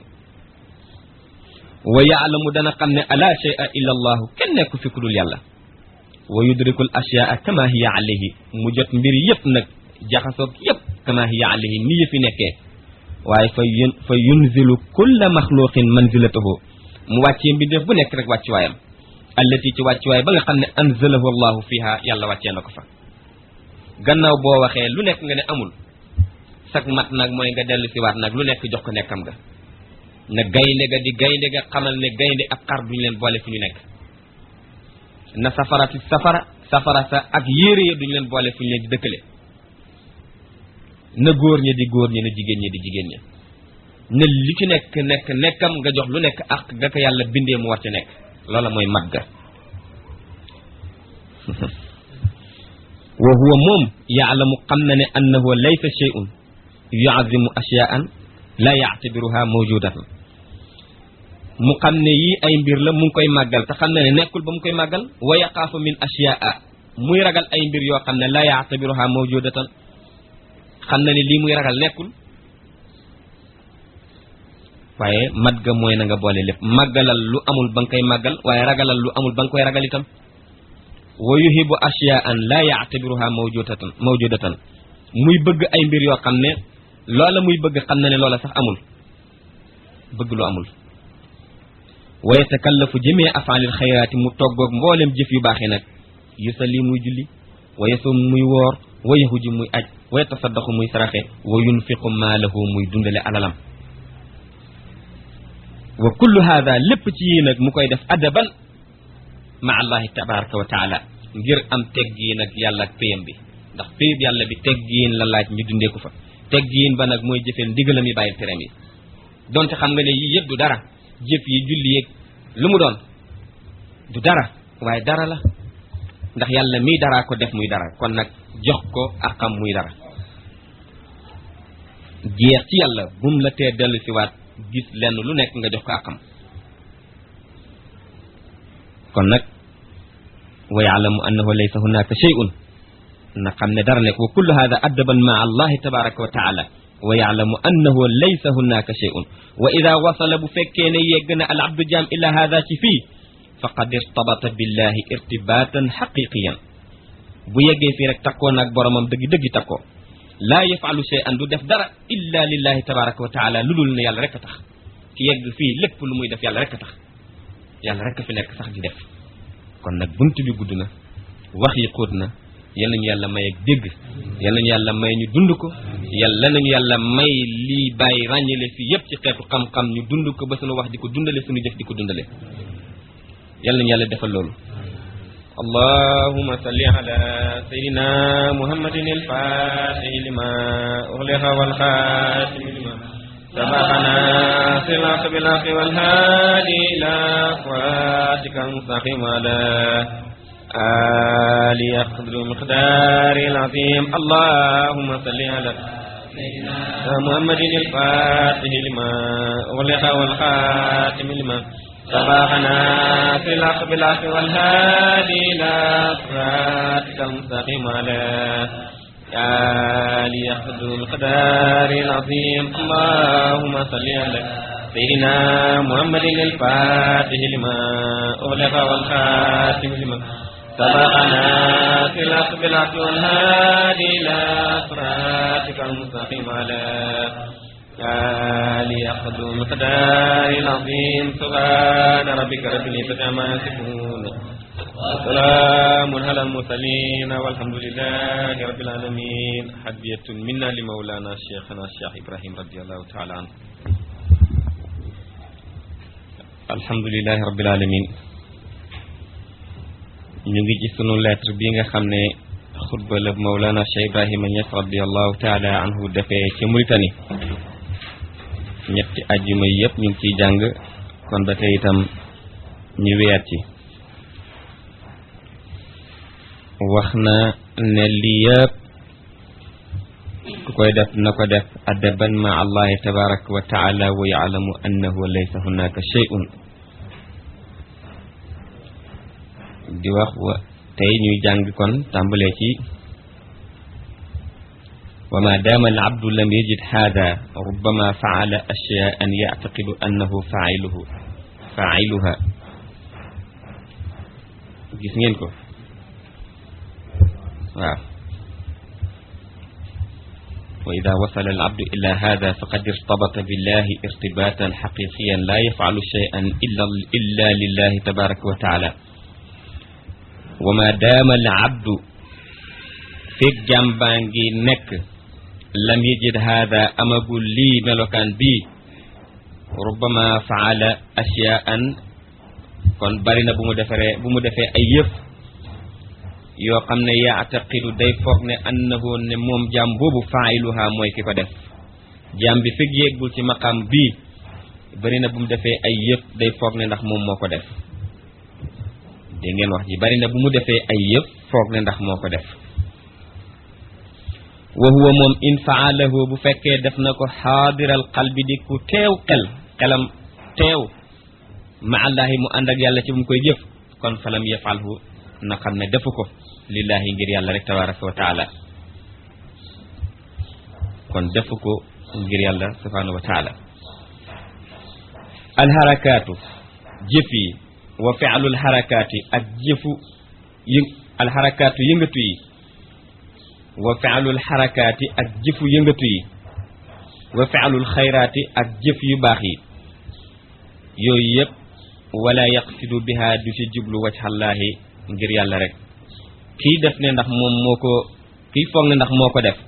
wa yaalamu dana xam ne ala shay'a illa allahu kenn nekku fi ku dul yàlla wa yudrikul ashyaa kama hiya alayhi mu jot mbir yépp nag jaxasoog yépp kama hiya alayhi ni yëfi nekkee waaye fa yun fa yunzilu kulla maxluqin manzilatahu mu wàccee mbindeef bu nekk rek wàccuwaayam allati ci wàccuwaay ba nga xam ne anzalahu allahu fiha yàlla wàccee na ko fa gannaaw boo waxee lu nekk nga ne amul sag mat nag mooy nga dellu si waat nag lu nekk jox ko nekkam nga na gaynde ga di gaynde ga xamal ne gaynde ak xar duñu leen boole fu ñu nekk na safara si safara safara sa ak yére ya duñu leen boole fu ñu leen di dëkkale na góor ña di góor ña na jigéen ña di jigéen ña ne li ci nekk nekk nekkam nga jox lu nekk ak ga ko yàlla bindee mu war ci nekk loola mooy mat ga wa huwa moom yaalamu xam na ne annahu laysa shay'un yuazimu ashyaan la yaatabiruha mawjudatan mu xam ne yii ay mbir la mu ngi koy màggal te xam na ne nekkul ba mu koy màggal wa yaqaafu min ashyaa muy ragal ay mbir yoo xam ne la yaatabiruha mawjudatan xam na ne lii muy ragal nekkul waaye mat ga mooy na nga boole lépp màggalal lu amul ba nga koy màggal waaye ragalal lu amul ba nga koy ragal itam wa yuhibu ashyaan la yaatabiruha mawjudatan mawjudatan muy bëgg ay mbir yoo xam ne loola muy bëgg xam na ne loola sax amul bëgg lu amul wa yatakallafu jëmee afaalil xayraati mu toggoog mboolem jëf yu baaxee nag yusalli muy julli wa yasum muy woor wa yahuji muy aj wa yatasaddaxu muy saraxe wa yunfiqu maalahu muy dundale alalam wa kullu hada lépp ci yii nag mu koy def adaban ma allahi tabaraka wa taala ngir am teggiin ak yàlla ak péyam bi ndax péyab yàlla bi teggiin la laaj ñu dundee ko fa teggiin ba nag mooy jëfeel ndigalam yi bàyyil teram yi donte xam nga ne yii yëpp du dara jëf yi julli yeeg lu mu doon du dara waaye dara la ndax yàlla miy daraa ko def muy dara kon nag jox ko akam muy dara jeex ci yàlla bum la tee dellu si waat gis lenn lu nekk nga jox ko akam kon nag wa yaalamu annahu laysa hunaka shay'un na xam ne dara nekk wa kullu hada addaban maa allahi tabaraka wa taala wa yaalamu annahu laysa hunaka shay'un wa ida wasala bu fekkee ne yegg na al abdu jaam ila hada ci fii faqad irtabata billahi irtibatan xaqiqiyan bu yeggee fii rek takkoo nag boromam dëggi dëggi takkoo laa yafalu shay'an du def dara illa lillahi tabaraka wa taala lu dul ne yàlla rek a tax ki yegg fii lépp lu muy def yàlla rek a tax yàlla rek a fi nekk sax di def kon nag bunt bi gudd na wax yi xóot na yal nañu yàlla may ak dégg yal nañu yàlla may ñu dund ko yàlla nañu yàlla may lii bàyyi ràññale fii yépp ci xeetu xam-xam ñu dund ko ba suñu wax di ko dundale suñu jëf di ko dundale yal nañu yàlla defal loolu اللهم صل على سيدنا محمد الفاتح لما أغلق والخاتم لما سبقنا صراط بالحق والهادي إلى صراطك المستقيم على آل يقدر مقدار العظيم اللهم صل على سيدنا محمد الفاتح لما أغلق والخاتم لما سبقنا في الحق بالحق والهادي إلى صراطك المستقيم على آل يقدر القدار العظيم اللهم صل على سيدنا محمد الفاتح لما أغلق والخاتم لما سبقنا في الحق بالحق والهادي إلى صراطك المستقيم على آل يقدر المقدار العظيم سبحان ربك رب العزة عما يصفون وسلام على المرسلين والحمد لله رب العالمين حدية منا لمولانا شيخنا الشيخ إبراهيم رضي الله تعالى عنه الحمد لله رب العالمين ñu ngi ci sunu lettre bi nga xam ne xutba la Mawlana Cheikh Ibrahima Niass radiallahu taala anhu defee ci Mauritanie ñetti ajjuma yi yëpp ñu ngi ciy jàng kon ba tey itam ñu weyaat ci wax na ne lii yëpp ku koy def na ko def adaban ma allahi tabaraka wa taala wa yaalamu annahu laysa hunaka shay'un di wax wa tey ñuy jàng kon tàmbalee ci wa ma daama al abdu lam yajid hada rubbama faala ashyaan yactaqidu annahu failuhu failuha gis ngeen ko waaw wa ida wasala al abdu ila hada faqad irtabata billahi irtibatan xaqiqiyan la yafcalu cheyan illa illa lillahi tabaraka wa taala wa ma daama al abdu feeg jàmbaa ngi nekk lam yajid hada amagul lii melokaan bii rubbama faala ashyaan kon bari na bu mu defaree bu mu defee ay yëf yoo xam ne yaataqidu day foog ne annahu ne moom jaam boobu failuha mooy ki ko def jaam bi fekk yéegul ci maqam bii bari na bu mu defee ay yëf day foog ne ndax moom moo ko def dégg ngeen wax ji bari na bu mu defee ay yëf foog ne ndax moo ko def wa huwa moom in faalahu bu fekkee def na ko xaadiral qalbi di ku teew xel xelam teew ma allahi mu ànd ak yàlla ci bu mu koy jëf kon falam yafalhu na xam ne defu ko lillahi ngir yàlla rek tabaraka wa taala kon defu ko ngir yàlla subhanahu wa taala alxarakaatu jëf yi wa fi'lul xarakaati ak jëfu yë alxarakaatu yëngatu yi wa faalul xarakaati ak jëfu yëngatu yi wa faalul xayraati ak jëf yu baax yi yooyu yëpp wala yaqsidu biha du ci jublu wajhallaahi ngir yàlla rek kii def ne ndax moom moo ko kii foog ne ndax moo ko def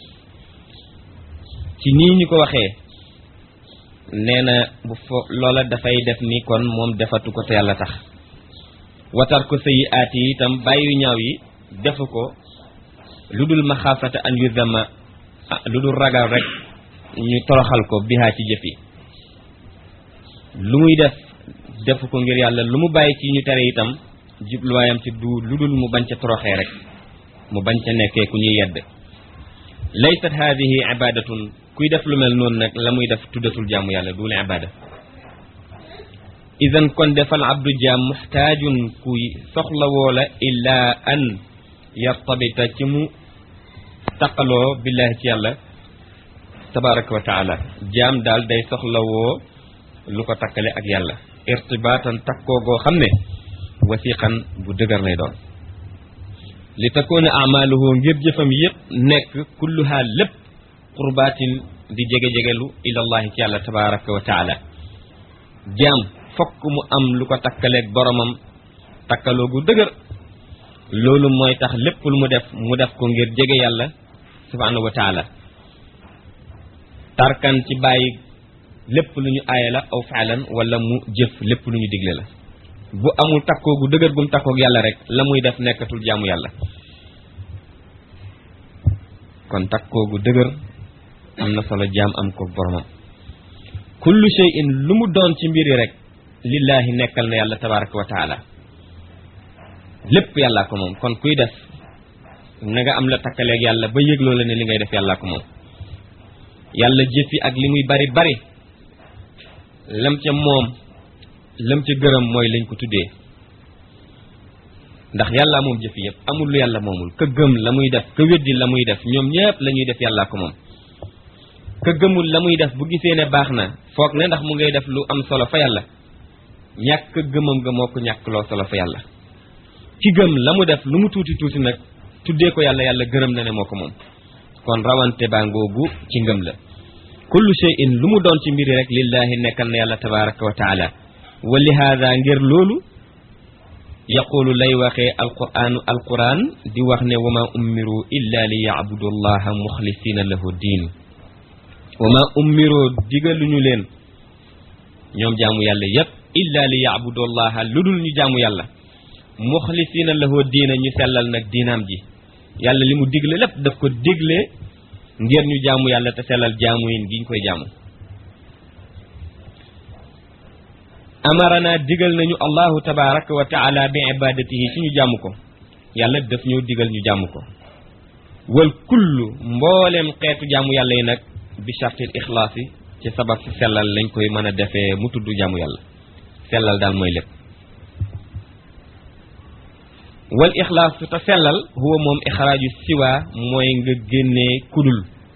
ci nii ñu ko waxee nee na bu fo loola dafay def ni kon moom defatu ko te yàlla tax watar ko sëyi aat yi itam bàyyi ñaaw yi defu ko lu dul maxaafata an yudama lu dul ragal rek ñu toroxal ko bihaa ci jëf yi lu muy def defu ko ngir yàlla lu mu bàyyi ci ñu tere itam jubluwaayam ci du lu dul mu bañ ca toroxee rek mu bañ ca nekkee ku ñuy yedd laysat haadihi ibadatun kuy def lu mel noonu nag la muy def tuddatul jaamu yàlla duul ibada idan kon defal abdu jaam muxtaajun kuy soxlawoo la illaa an yartabita ci mu taqaloo billahi ci yàlla tabaraka wa taala jaam daal day soxlawoo lu ko takkale ak yàlla irtibaatan takkoo goo xam ne wasiqan bu dëgër lay doon li takoona amaluhu ngir jëfam yëpp nekk kulluha lépp qurbaatin di jege-jegelu ilallahi ci yàlla tabaraka wa taala jaam fokk mu am lu ko takkaleeg boromam takkaloo gu dëgër loolu mooy tax lépp lu mu def mu def ko ngir jege yàlla subhanahu wa taala tarkan ci bàyyi lépp lu ñu aaya la aw faalan wala mu jëf lépp lu ñu digle la bu amul takkoo gu dëgër gum takkoog yàlla rek la muy def nekkatul jaamu yàlla kon takkoo gu dëgër am na solo jaam am ko boromam kullu shay'in lu mu doon ci mbiri rek lillahi nekkal na yàlla tabaraka wa taala lépp yàllaa ko moom kon kuy def na nga am la takkaleeg yàlla ba yëgloo la ne li ngay def yàllaa ko moom yàlla jëfi ak li muy bari bari lam ca moom lam ca gërëm mooy lañ ko tuddee ndax yàlla moom jëfi yëpp amul lu yàlla moomul ka gëm la muy def ka weddi la muy def ñoom ñëpp la ñuy def yàllaa ko moom ka gëmul la muy def bu gisee ne baax na foog ne ndax mu ngay def lu am solo fa yàlla ñàkk gëmam ga moo ko ñàkk loo solo fa yàlla ki gëm la mu def lu mu tuuti tuuti nag tuddee ko yàlla yàlla gërëm na ne moo ko moom kon rawante baa ngoogu ci ngëm la kullu shay'in lu mu doon ci mbiri rek lillahi nekkal na yàlla tabaraka wa taala wa li haada ngir loolu yaqulu lay waxee alquranu alquran di wax ne wa ma ummiru illa li yacbudu allaha muxlisina lahu diin wa ma ummiroo digaluñu leen ñoom jaamu yàlla yépp illa li yacbudu allaha lu dul ñu jaamu yàlla muxlisina lahu diina ñu sellal nag diinaam ji yàlla li mu digle lépp daf ko digle ngir ñu jaamu yàlla te sellal jaamu yin gi ñu koy jaamu amarana digal nañu allahu tabaraka wa taala bi ibadatihi ci ñu jaamu ko yàlla daf ñëw digal ñu jaamu ko wal kullu mbooleem xeetu jaamu yàlla yi nag bi chartil ixlaas yi ci sabab si sellal lañ koy mën a defee mu tudd jaamu yàlla sellal daal mooy lépp wal ixlaas te sellal huwa moom ixraaju siwa mooy nga génnee kudul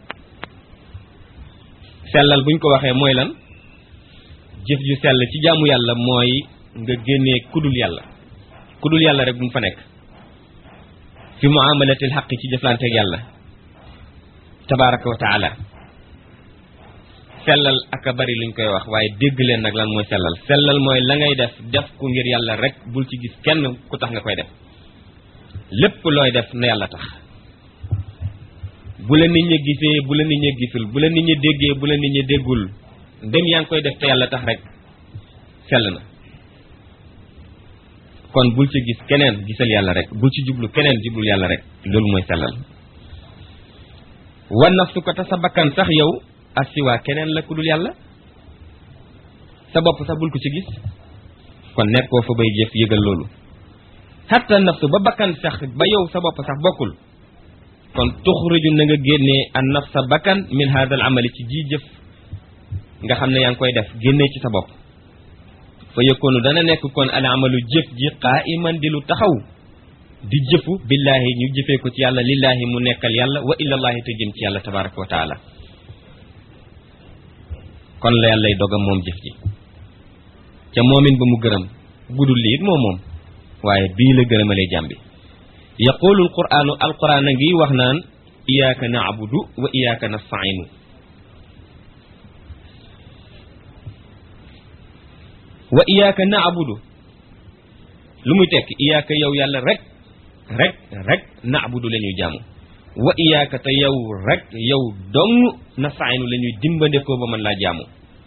sellal buñ ko waxee mooy lan jëf ju sell ci jaamu yàlla mooy nga génnee kudul yàlla kudul yàlla rek bu mu fa nekk fi muamalatil xaqi ci jëflanteeg yàlla tabaraka wa taala sellal ak a bari luñ koy wax waaye dégg leen nag lan mooy sellal sellal mooy la ngay def def ku ngir yàlla rek bul ci gis kenn ku tax nga koy def lépp looy def na yàlla tax bu la nit ñi gisee bu la nit ñi gisul bu la nit ñi déggee bu la nit ñi déggul ndem yaa ngi koy def te yàlla tax rek sell na kon bul ci gis keneen gisal yàlla rek bul ci jublu keneen jublul yàlla rek loolu mooy sellal wan nafsu ko te sa bakkan sax yow asiwaa keneen la ku dul yàlla sa bopp sax bul ko ci gis kon nekkoo fa bay jëf yëgal loolu hatta nafsu ba bakkan sax ba yow sa bopp sax bokkul kon tuxriju na nga génnee an nafsa bakkan min hada al amali ci ji jëf nga xam ne yaa ngi koy def génnee ci sa bopp fa yëkkoonu dana nekk kon al amalu jëf ji qaiman di lu taxaw di jëfu billaahi ñu jëfee ko ci yàlla lillaahi mu nekkal yàlla wa illallaahi te jëm ci yàlla tabaraka wa taala kon la yàllay dogam moom jëf ji ca moomin ba mu gërëm budul li it moom moom waaye bii la gërëmalee jàmbi yaqulu alquranu alquran a ngi wax naan iyaaka naabudu wa iyaaka nastainu wa iyaaka naabudu lu muy tekk iyaaka yow yàlla rek rek rek naabudu la ñuy jaamu wa iyaaka te yow rek yow dong nastainu la ñuy dimbandekoo ba mën laa jaamu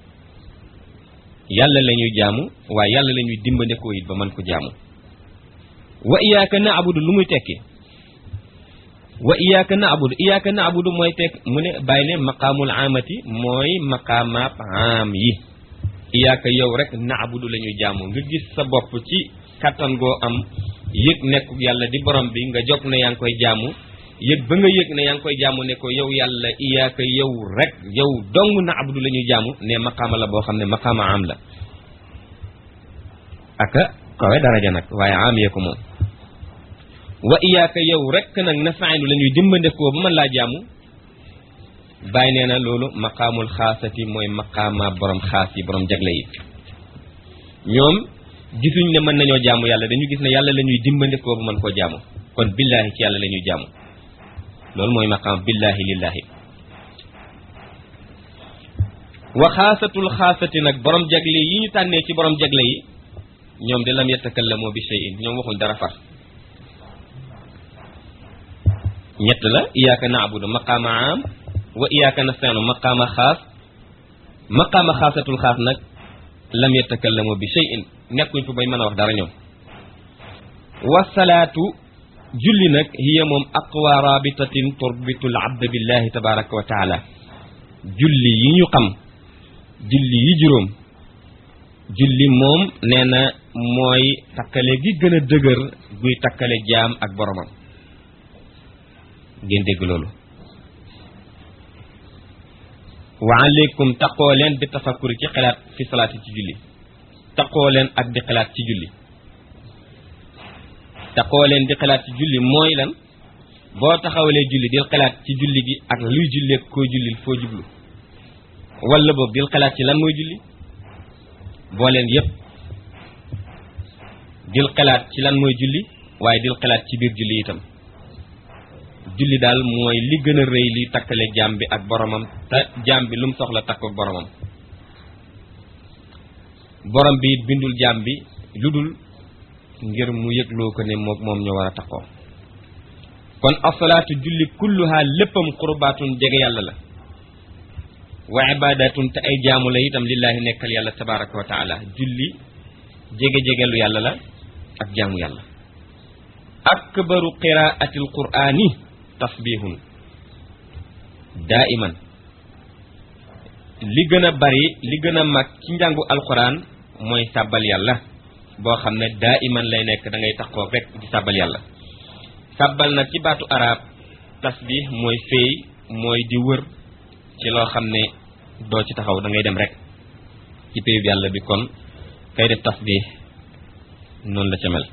yàlla la ñuy jaamu waaye yàlla la ñuy dimbandekoo it ba mën ko jaamu wa iyaaka naabudu lu muy tekki wa iyaaka naabudu iyaaka naabudu mooy tekk mu ne bàyyi ne maqaamul amati mooy maqaamaab am yi iyaaka yow rek naabudu la ñuy jaamu nga gis sa bopp ci kattan goo am yëg nekk yàlla di borom bi nga jog ne yaa ngi koy jaamu yëg ba nga yëg ne yaa ngi koy jaamu ne ko yow yàlla iyaaka yow rek yow dong naabudu la ñuy jaamu ne maqaama la boo xam ne maqaama am la aka kawe daraja nag waaye am yee ko moom wa iyaaka yow rek nag nastainu la ñuy dimbandekoo ba mën laa jaamu bàyyi nee na loolu maqaamul xaasati mooy maqaama borom xaas yi borom jagle yi ñoom gisuñ ne mën nañoo jaamu yàlla dañu gis ne yàlla la ñuy dimbandekoo ba mën koo jaamu kon billaahi ci yàlla la ñuy jaamu loolu mooy maqaam billaahi lillaahi wa xaasatul xaasati nag borom jagle yi ñu tànnee ci borom jagle yi ñoom de lam yatakallamoo bi shay'in ñoom waxuñ dara far ñett la iyaaka naabudu maqaama am wa iyaaka nastaanu maqaama xaas maqaama xaasatul xaas nag lam yatakallamu bi shay'in nekkuñ fa bay mën a wax dara ñoom wasalaatu julli nag hiya moom aqwa rabitatin turbitu al abda billahi tabaraka wa taala julli yi ñu xam julli yi juróom julli moom nee na mooy takkale gi gën a dëgër guy takkale jaam ak boromam ngeen dégg loolu wa aleykum taqoo leen bi tafakkuri ci xalaat fi salaati ci julli taqoo leen ak di xalaat ci julli taqoo leen di xalaat ci julli mooy lan boo taxawalee julli dil xalaat ci julli gi ak luy jullee koo jullil foo jublu wala boog dil xalaat ci lan mooy julli boo leen yépp dil xalaat ci lan mooy julli waaye dil xalaat ci biir julli itam julli daal mooy li gën a rëy li takkale jaam bi ak boromam te jaam bi lu mu soxla takk ak boromam borom bi it bindul jaam bi lu dul ngir mu yëgloo ko ne moom moom ñu war a takkoo kon asalaatu julli kulluha léppam qurbaatun jege yàlla la wa ibadatun te ay jaamu la itam lillaahi nekkal yàlla tabaraka wa taala julli jege-jegelu yàlla la ak jaamu yàlla akbaru qiraatil qur'ani tasbihun daiman li gën a bari li gën a mag ci njàngu alquran mooy sàbbal yàlla boo xam ne daiman lay nekk da ngay taxoo rek di sàbbal yàlla sàbbal nag ci baatu arab tasbih mooy féey mooy di wër ci loo xam ne doo ci taxaw da ngay dem rek ci péyub yàlla bi kon kay def tasbih noonu la ca mel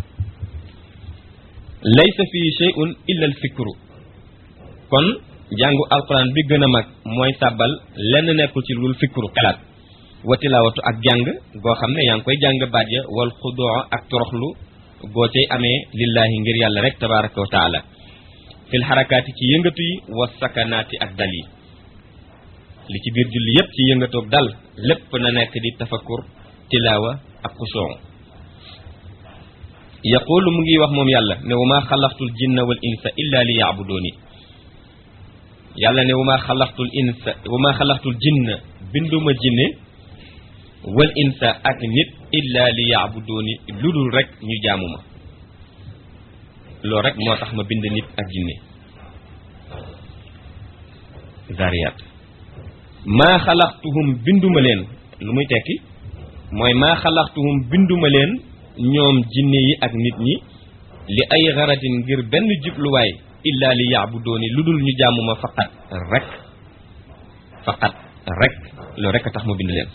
laysa fii shay'un illa al fikru kon jàngu alquran bi gën a mag mooy sàbbal lenn nekkul ci lul fikru xelaat wa tilaawatu ak jàng goo xam ne yaa ngi koy jàng baat ya wal xudoo ak toroxlu goo cay amee lillaahi ngir yàlla rek tabaraka wa taala fil xarakaati ci yëngatu yi wa sakanaati ak dal yi li ci biir julli yépp ci yëngatoog dal lépp na nekk di tafakkur tilaawa ak xushuu yaqulu mu ngi wax moom yàlla ne wa maa xalaqtul jinna wal insa illa li yaabudooni yàlla ne wa maa xalaqtul insa wa maa xalaqtul jinna binduma jinne wal insa ak nit illa li yaabudooni lu dul rek ñu jaamu ma loolu rek moo tax ma bind nit ak jinne zariyat maa xalaqtuhum binduma leen lu muy tekki mooy maa xalaqtuhum binduma leen ñoom jinne yi ak nit ñi li ay xaratin ngir benn jubluwaay illa li yaabudooni lu dul ñu jaamuma faqat rek faqat rek loolu rek a tax ma bind leen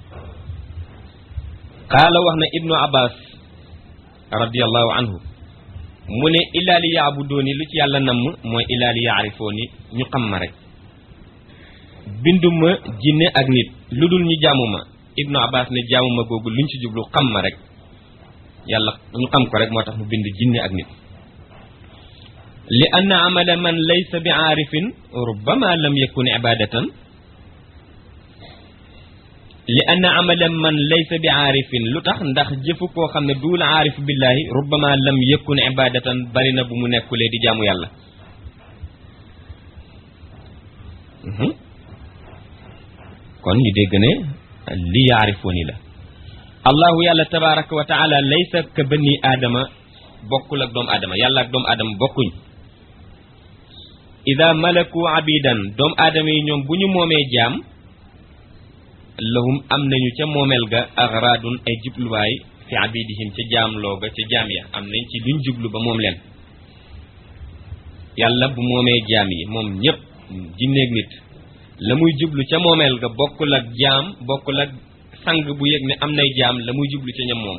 qaala wax na ibnu abbas radiallahu anhu mu ne illa li yaabudooni lu ci yàlla namm mooy illa li yaarifooni ñu xam ma rek binduma jinne ak nit lu dul ñu jaamuma ibnu abbas ne jaamuma googu luñ ci jublu xam ma rek yàlla ñu xam ko rek moo tax mu bind jinne ak nit li anna amala man laysa bi aarifin rubbama lam yakun ibadatan li anna amala man laysa bi aarifin lu tax ndax jëfu koo xam ne duul aarif billahi rubbama lam yakun ibadatan bari na bu mu nekkulee di jaamu yàlla kon ñu dégg ne li yaarifooni la allahu yàlla tabaraka wa taala laysa ka bani aadama bokkul ak doomu aadama yàlla ak doomu aadama bokkuñ ida malaku abidan doomu aadama yi ñoom bu ñu moomee jaam lahum am nañu ca moomeel ga agradun ay jubluwaay fi abidihim ca jaam looga ca jaam ya am nañ ci luñ jublu ba moom leen yàlla bu moomee jaam yi moom ñépp jinneeg nit la muy jublu ca moomeel ga bokkul ak jaam bokkul ak sang bu yëg ne am nay jaam la muy jublu ca ñam moom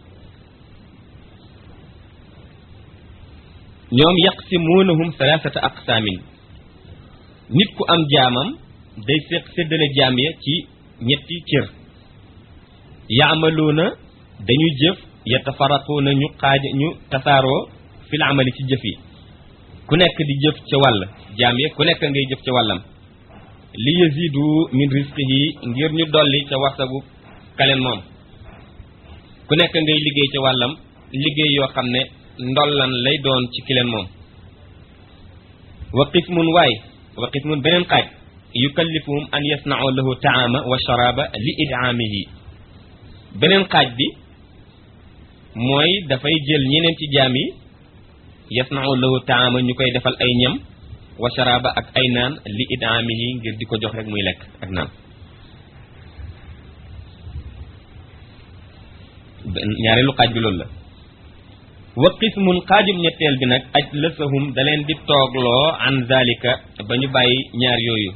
ñoom yaqsimuunahum salaasata aqsaamin nit ku am jaamam day séq séddale jaam ya ci ñetti cër yaamaluuna dañuy jëf yatafaraquuna ñu xaaj ñu tasaaroo fil amali ci jëf yi ku nekk di jëf ca wàll jaam ya ku nekk ngay jëf ca wàllam li yazidu min rizqihi ngir ñu dolli ca warsagu kaleen moom ku nekk ngay liggéey ca wàllam liggéey yoo xam ne ndollan lay doon ci kileen moom wa qismun waay wa qismun beneen xaaj yukallifuhum an yasna'u lahu taama wa sharaba li idaamihi beneen xaaj bi mooy dafay jël ñeneen ci jaam yi yasna'u lahu taama ñu koy defal ay ñam wa sharaba ak ay naan li idaamihi ngir di ko jox rek muy lekk ak naan ñaareelu xaaj bi loolu la wa qismun xaajum ñetteel bi nag aj lësahum da leen di toogloo an zalika ba ñu bàyyi ñaar yooyu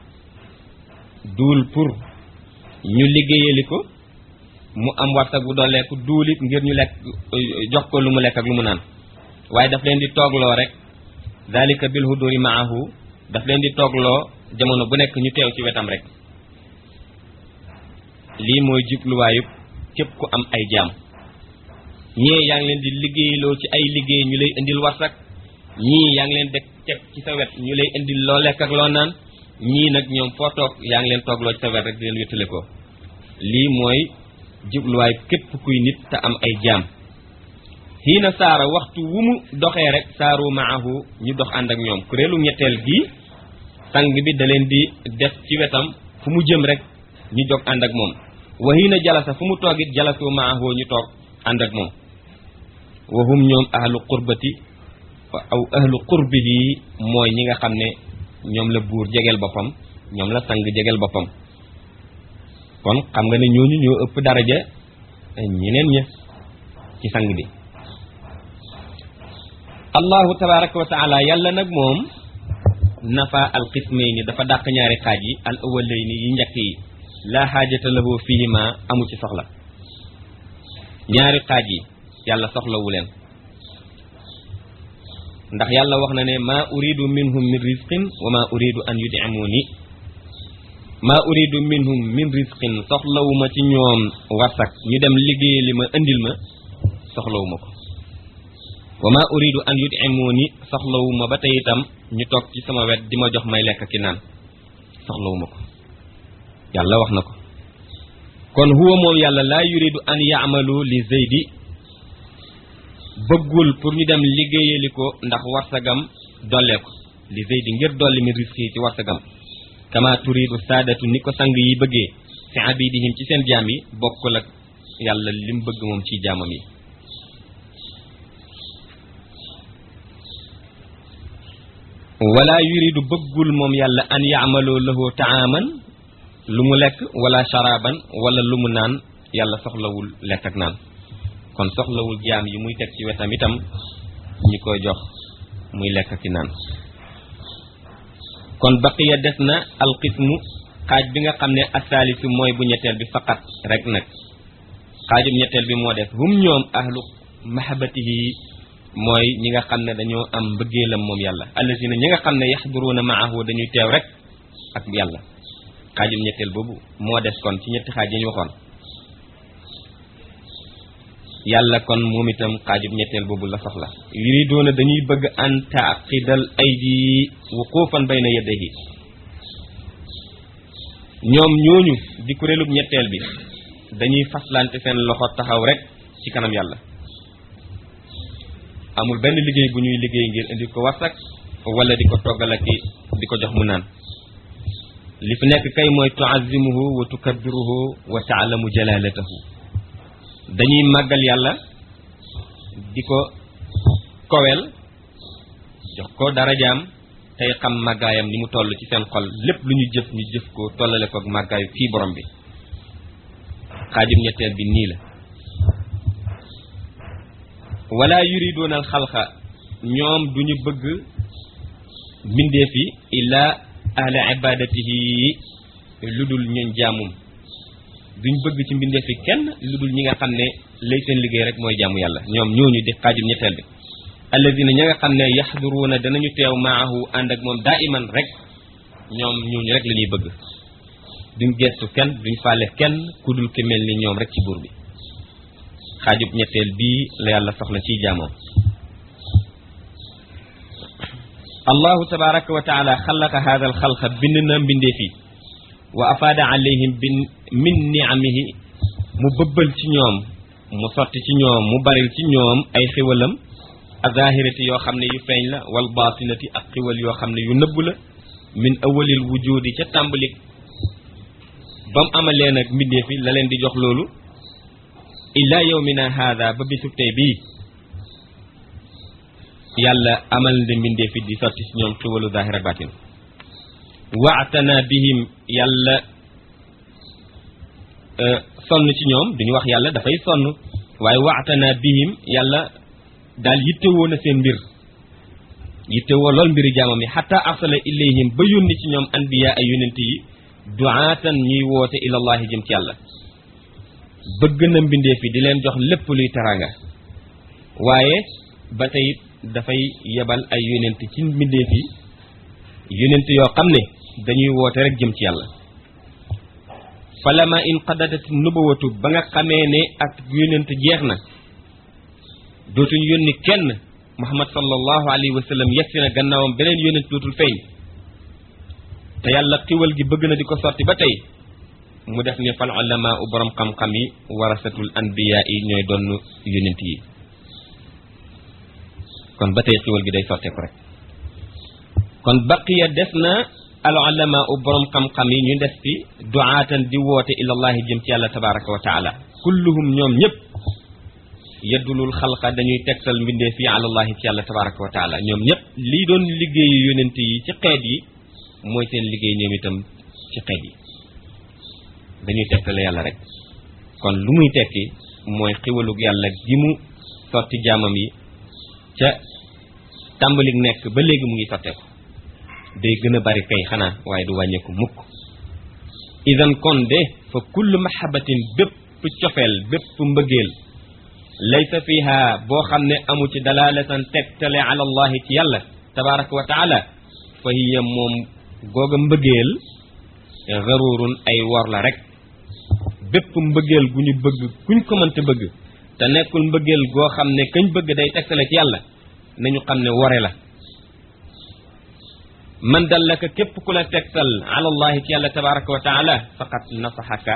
duul pour ñu liggéeyali ko mu am warsak bu dooleeku duul it ngir ñu lekk jox ko lu mu lekk ak lu mu naan waaye daf leen di toogloo rek zalika bil huduri maahu daf leen di toogloo jamono bu nekk ñu teew ci wetam rek lii mooy jubluwaayub képp ku am ay jaam ñii yaa ngi leen di liggéeyloo ci ay liggéey ñu lay indil warsak ñii yaa ngi leen deg teg ci sa wet ñu lay indil loo lekk ak loo naan ñii nag ñoom foo toog yaa ngi leen toogloo ci sa wet rek di leen wéttale ko lii mooy jubluwaay képp kuy nit te am ay jaam xiina saara waxtu wu mu doxee rek saaru maahu ñu dox ànd ak ñoom kuréelu ñetteel gii sang bi da leen di def ci wetam fu mu jëm rek ñu jog ànd ak moom wa xiina jalasa fu mu toogit jalasu maahu ñu toog ànd ak moom wahum ñoom ahlu qurbati aw ahlu qurbihi mooy ñi nga xam ne ñoom la buur jegeel boppam ñoom la sang jegeel boppam kon xam nga ne ñooñu ñoo ëpp daraja ñeneen ña ci sang bi allahu tabaraka wa taala yàlla nag moom nafa al qismayni dafa dàq ñaari xaaj yi al awalayni yi njëkk yi laa xaajata lahu fihima amu ci soxla ñaari xaaj yi yàlla soxlawu leen ndax yàlla wax na ne maa uridu minhum min rizqin wa maa uridu an yud'imuni maa uridu minhum min rizqin soxlawuma ci ñoom warsak ñu dem liggéey li ma indil ma soxlawuma ko wa maa uridu an yud'imuni soxlawuma ba tey itam ñu toog ci sama wet di ma jox may lekk ki naan soxlawuma ko yàlla wax na ko kon huwa moom yàlla laa yuridu an yaamalu li zeydi bëggul pour ñu dem liggéeyali ko ndax warsagam dollee ko li zeydi ngir dolli mi risque yi ci warsagam kama turidu saadatu ni ko sang yi bëggee fi abidihim ci seen jaam yi bokkul ak yàlla lim bëgg moom ci jaamam yi wala yuridu bëggul moom yàlla an yaamalu lahu taaman lu mu lekk wala sharaban wala lu mu naan yàlla soxlawul lekk ak naan kon soxlawul jaam yi muy teg ci wetam itam ñi koy jox muy lekk ki naan kon baqiya des na alqismu xaaj bi nga xam ne asaalisu mooy bu ñetteel bi faqat rek nag xaajum ñetteel bi moo des hum ñoom ahlu mahabatihi mooy ñi nga xam ne dañoo am mbëggeelam moom yàlla allazina ñi nga xam ne yaxduruuna maahu dañuy teew rek ak yàlla xaajum ñetteel boobu moo des kon ci ñetti xaaj yi ñu waxoon yàlla kon moom itam xaajub ñetteel boobu la soxla yuriduuna dañuy bëgg an taaqidal aydi wuqufan bayna yadayhi ñoom ñooñu di kuréelub ñetteel bi dañuy faslante seen loxo taxaw rek ci kanam yàlla amul benn liggéey bu ñuy liggéey ngir indi ko warsak wala di ko toggal ak di ko jox mu naan li fi nekk kay mooy tuazimuhu wa tukabbiruhu wa taalamu jalalatahu dañuy màggal yàlla di ko kowel jox ko darajaam tey xam màggaayam ni mu toll ci seen xol lépp lu ñu jëf ñu jëf ko tollale ko ak màggaayu kii borom bi xaajum ñetteel bi nii la wala yuriduuna al xalqa ñoom duñu bëgg mbindeef yi illa ahla ibadatihi lu dul ñun jaamum duñ bëgg ci mbindeef yi kenn lu dul ñi nga xam ne lay seen liggéey rek mooy jaamu yàlla ñoom ñooñu di xaajum ñetteel bi alladina ña nga xam ne yaxduruuna danañu teew maahu ànd ak moom daa iman rek ñoom ñooñu rek la ñuy bëgg duñ gestu kenn duñ faale kenn ku dul ki mel ni ñoom rek ci buur bi xaajub ñetteel bii la yàlla soxla ciy jaamoom allahu tabaraka wa taala xalaqa hada al xalqa bind na mbindee fi wa afaada alayhim bin min niamihi mu bëbbal ci ñoom mu sotti ci ñoom mu baril ci ñoom ay xiwalam azahirati yoo xam ne yu feeñ la wal batinati ak xiwal yoo xam ne yu nëbb la min awalil wujudi ca tàmbali ba mu amalee nag mbindee fi la leen di jox loolu illa yawmina hada ba bisub tey bii yàlla amal na mbindee fi di sotti ci ñoom xiwalu zahir ak batin waatana bihim yàlla sonn ci ñoom duñu wax yàlla dafay sonn waaye waatana bihim yàlla daal yittewoo na seen mbir yittewoo lool mbiri jaamam yi xata arsala ilayhim ba yónni ci ñoom anbiya ay yonent yi duaatan ñuy woote ilallahi jëm ci yàlla bëgg na mbindeef yi di leen jox lépp luy taranga waaye ba tey dafay yebal ay yonent ci mbindeef yi yonent yoo xam ne dañuy woote rek jëm ci yàlla falama in qadadat nubuwatu ba nga xamee ne ak yonent jeex na dootuñ yónni kenn muhammad sallallahu alayhi wa sallam yegsi na gannaawam beneen yonent dootul feeñ te yàlla xiwal gi bëgg na di ko sotti ba tey mu def ni fal ulama u borom xam-xam yi warasatul anbiya yi ñooy doon yonent yi kon ba tey xiwal gi day sotteeku rek kon baqiya des na al ulama u borom xam-xam yi ñu des fi duaatan di woote ilallahi jëm ci yàlla tabaraka wa taala kulluhum ñoom ñëpp yeddulul xalqa dañuy tegtal mbindee fii alallahi ci yàlla tabaraka wa taala ñoom ñëpp lii doon liggéeyu yonent yi ci xeet yi mooy seen liggéey ñoom itam ci xeet yi dañuy tegtale yàlla rek kon lu muy tekki mooy xiwalug yàlla gi mu sotti jaamam yi ca tàmbalik nekk ba léegi mu ngi sotteeku day gën a bari kay xanaa waaye du wàññeeku mukk idan kon de fa kullu mahabatin bépp cofeel bépp mbëggeel laysa fiha boo xam ne amu ci dalalatan tegtale ala allahi ci yàlla tabaraka wa taala fa hiya moom googa mbëggeel garurun ay wor la rek bépp mbëggeel gu ñu bëgg kuñ ko mënte bëgg te nekkul mbëggeel goo xam ne kañ bëgg day tegtale ci yàlla nañu xam ne wore la man dallaka képp ku la tegtal ala allahi ci yàlla tabaraka wa taala faqat nasaxaka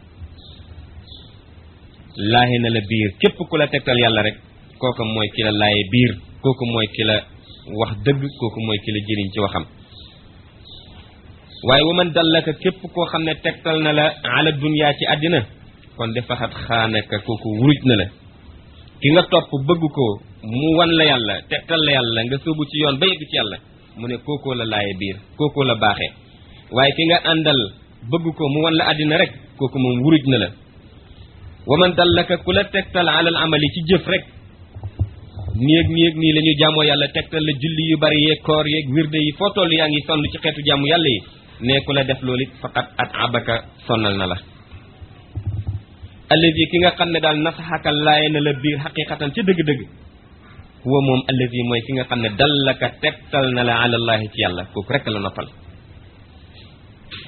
laahe na la biir képp ku la tegtal yàlla rek kooku mooy ki la laaye biir kooku mooy ki la wax dëgg kooku mooy ki la jëriñ ci waxam waaye wa man dallaka képp koo xam ne tegtal na la ala dunya ci àddina kon de faxat xaanaka kooku wuruj na la ki nga topp bëgg ko mu wan la yàlla tegtal la yàlla nga sóobu ci yoon ba yegg ci yàlla mu ne kookoo la laaye biir kookoo la baaxee waaye ki nga àndal bëgg ko mu wan la àddina rek kooku moom wuruj na la wa man dallaka ku la tegtal alal amali ci jëf rek nii ak nii ak nii la ñu jaamoo yàlla tegtal la julli yu bari yeeg koor yeeg wirde yi foo toll yaa ngi sonn ci xeetu jaamu yàlla yi ne ku la def loolu it faqat at abaka sonnal na la allazi ki nga xam ne daal nasaxaka laaye na la biir xaqiqatan ci dëgg-dëgg huwa moom allazi mooy ki nga xam ne dallaka tegtal na la alallahi ci yàlla kooku rek la noppal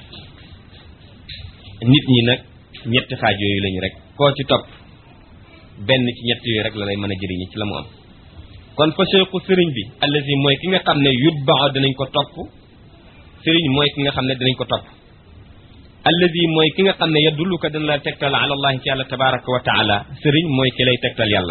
nit ñi nag ñetti xaaj yooyu lañu rek koo ci topp benn ci ñett yooyu rek la lay mën a jëriñi ci la mu am kon fa cheikhu sëriñ bi allazi mooy ki nga xam ne yutbaa dinañ ko topp sëriñ mooy ki nga xam ne dinañ ko topp allazi mooy ki nga xam ne yadulluka dina la tegtal ala allahi ci yàlla tabaraka wa taala sëriñ mooy ki lay tegtal yàlla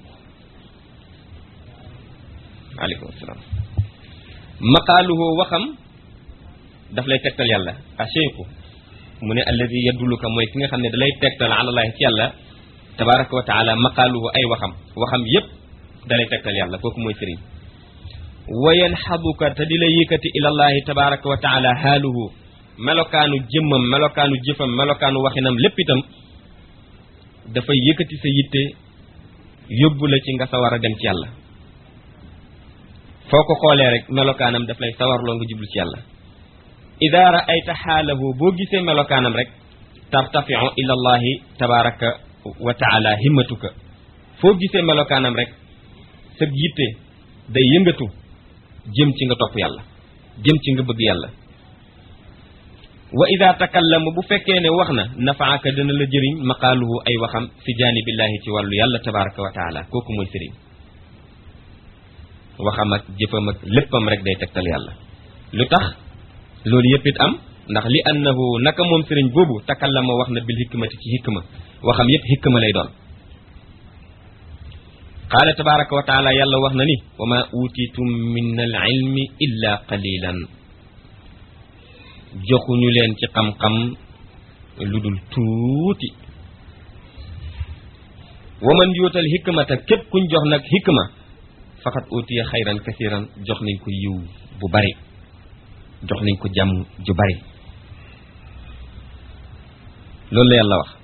aleykum salaam maqaaluhu waxam daf lay tegtal yàlla a cheikhu mu ne allazi yadulluka mooy ki nga xam ne da lay tegtal ala allahi ci yàlla tabaraka wa taala maqaaluhu ay waxam waxam yépp da lay tegtal yàlla kooku mooy sëriñ wa yanxaduka te di la yëkkati ilallahi tabaraka wa taala xaaluhu melokaanu jëmmam melokaanu jëfam melokaanu waxinam lépp itam dafay yëkkati sa yitte yóbbu la ci nga sawar a dem ci yàlla foo ko xoolee rek melokaanam daf lay sawarloo nga jublu ci yàlla ida raayta xaalahu boo gisee melokaanam rek tartafiu ila allahi tabaraka wa taala himmatuka foo gisee melokaanam rek sa yitte day yëngatu jëm ci nga topp yàlla jëm ci nga bëgg yàlla wa ida takallama bu fekkee ne wax na nafaaka dana la jëriñ maqaaluhu ay waxam fi jaanibillahi ci wàllu yàlla tabaraka wa taala kooku mooy sëriñ waxam ak jëfam ak léppam rek day tegtal yàlla lu tax loolu yëpp it am ndax li annahu naka moom sëriñ boobu takallama wax na bil hikmati ci hikma waxam yëpp hikma lay doon qaala tabaraka wa taala yàlla wax na ni wa ma utitum min al ilmi illa qalilan joxuñu leen ci xam-xam lu dul tuuti wa man yuutal hikmata képp kuñ jox nag hikma faqat utiya xayran kasiran jox nañ ko yiw bu bari jox nañ ko jàmm ju bari loolu la yàlla wax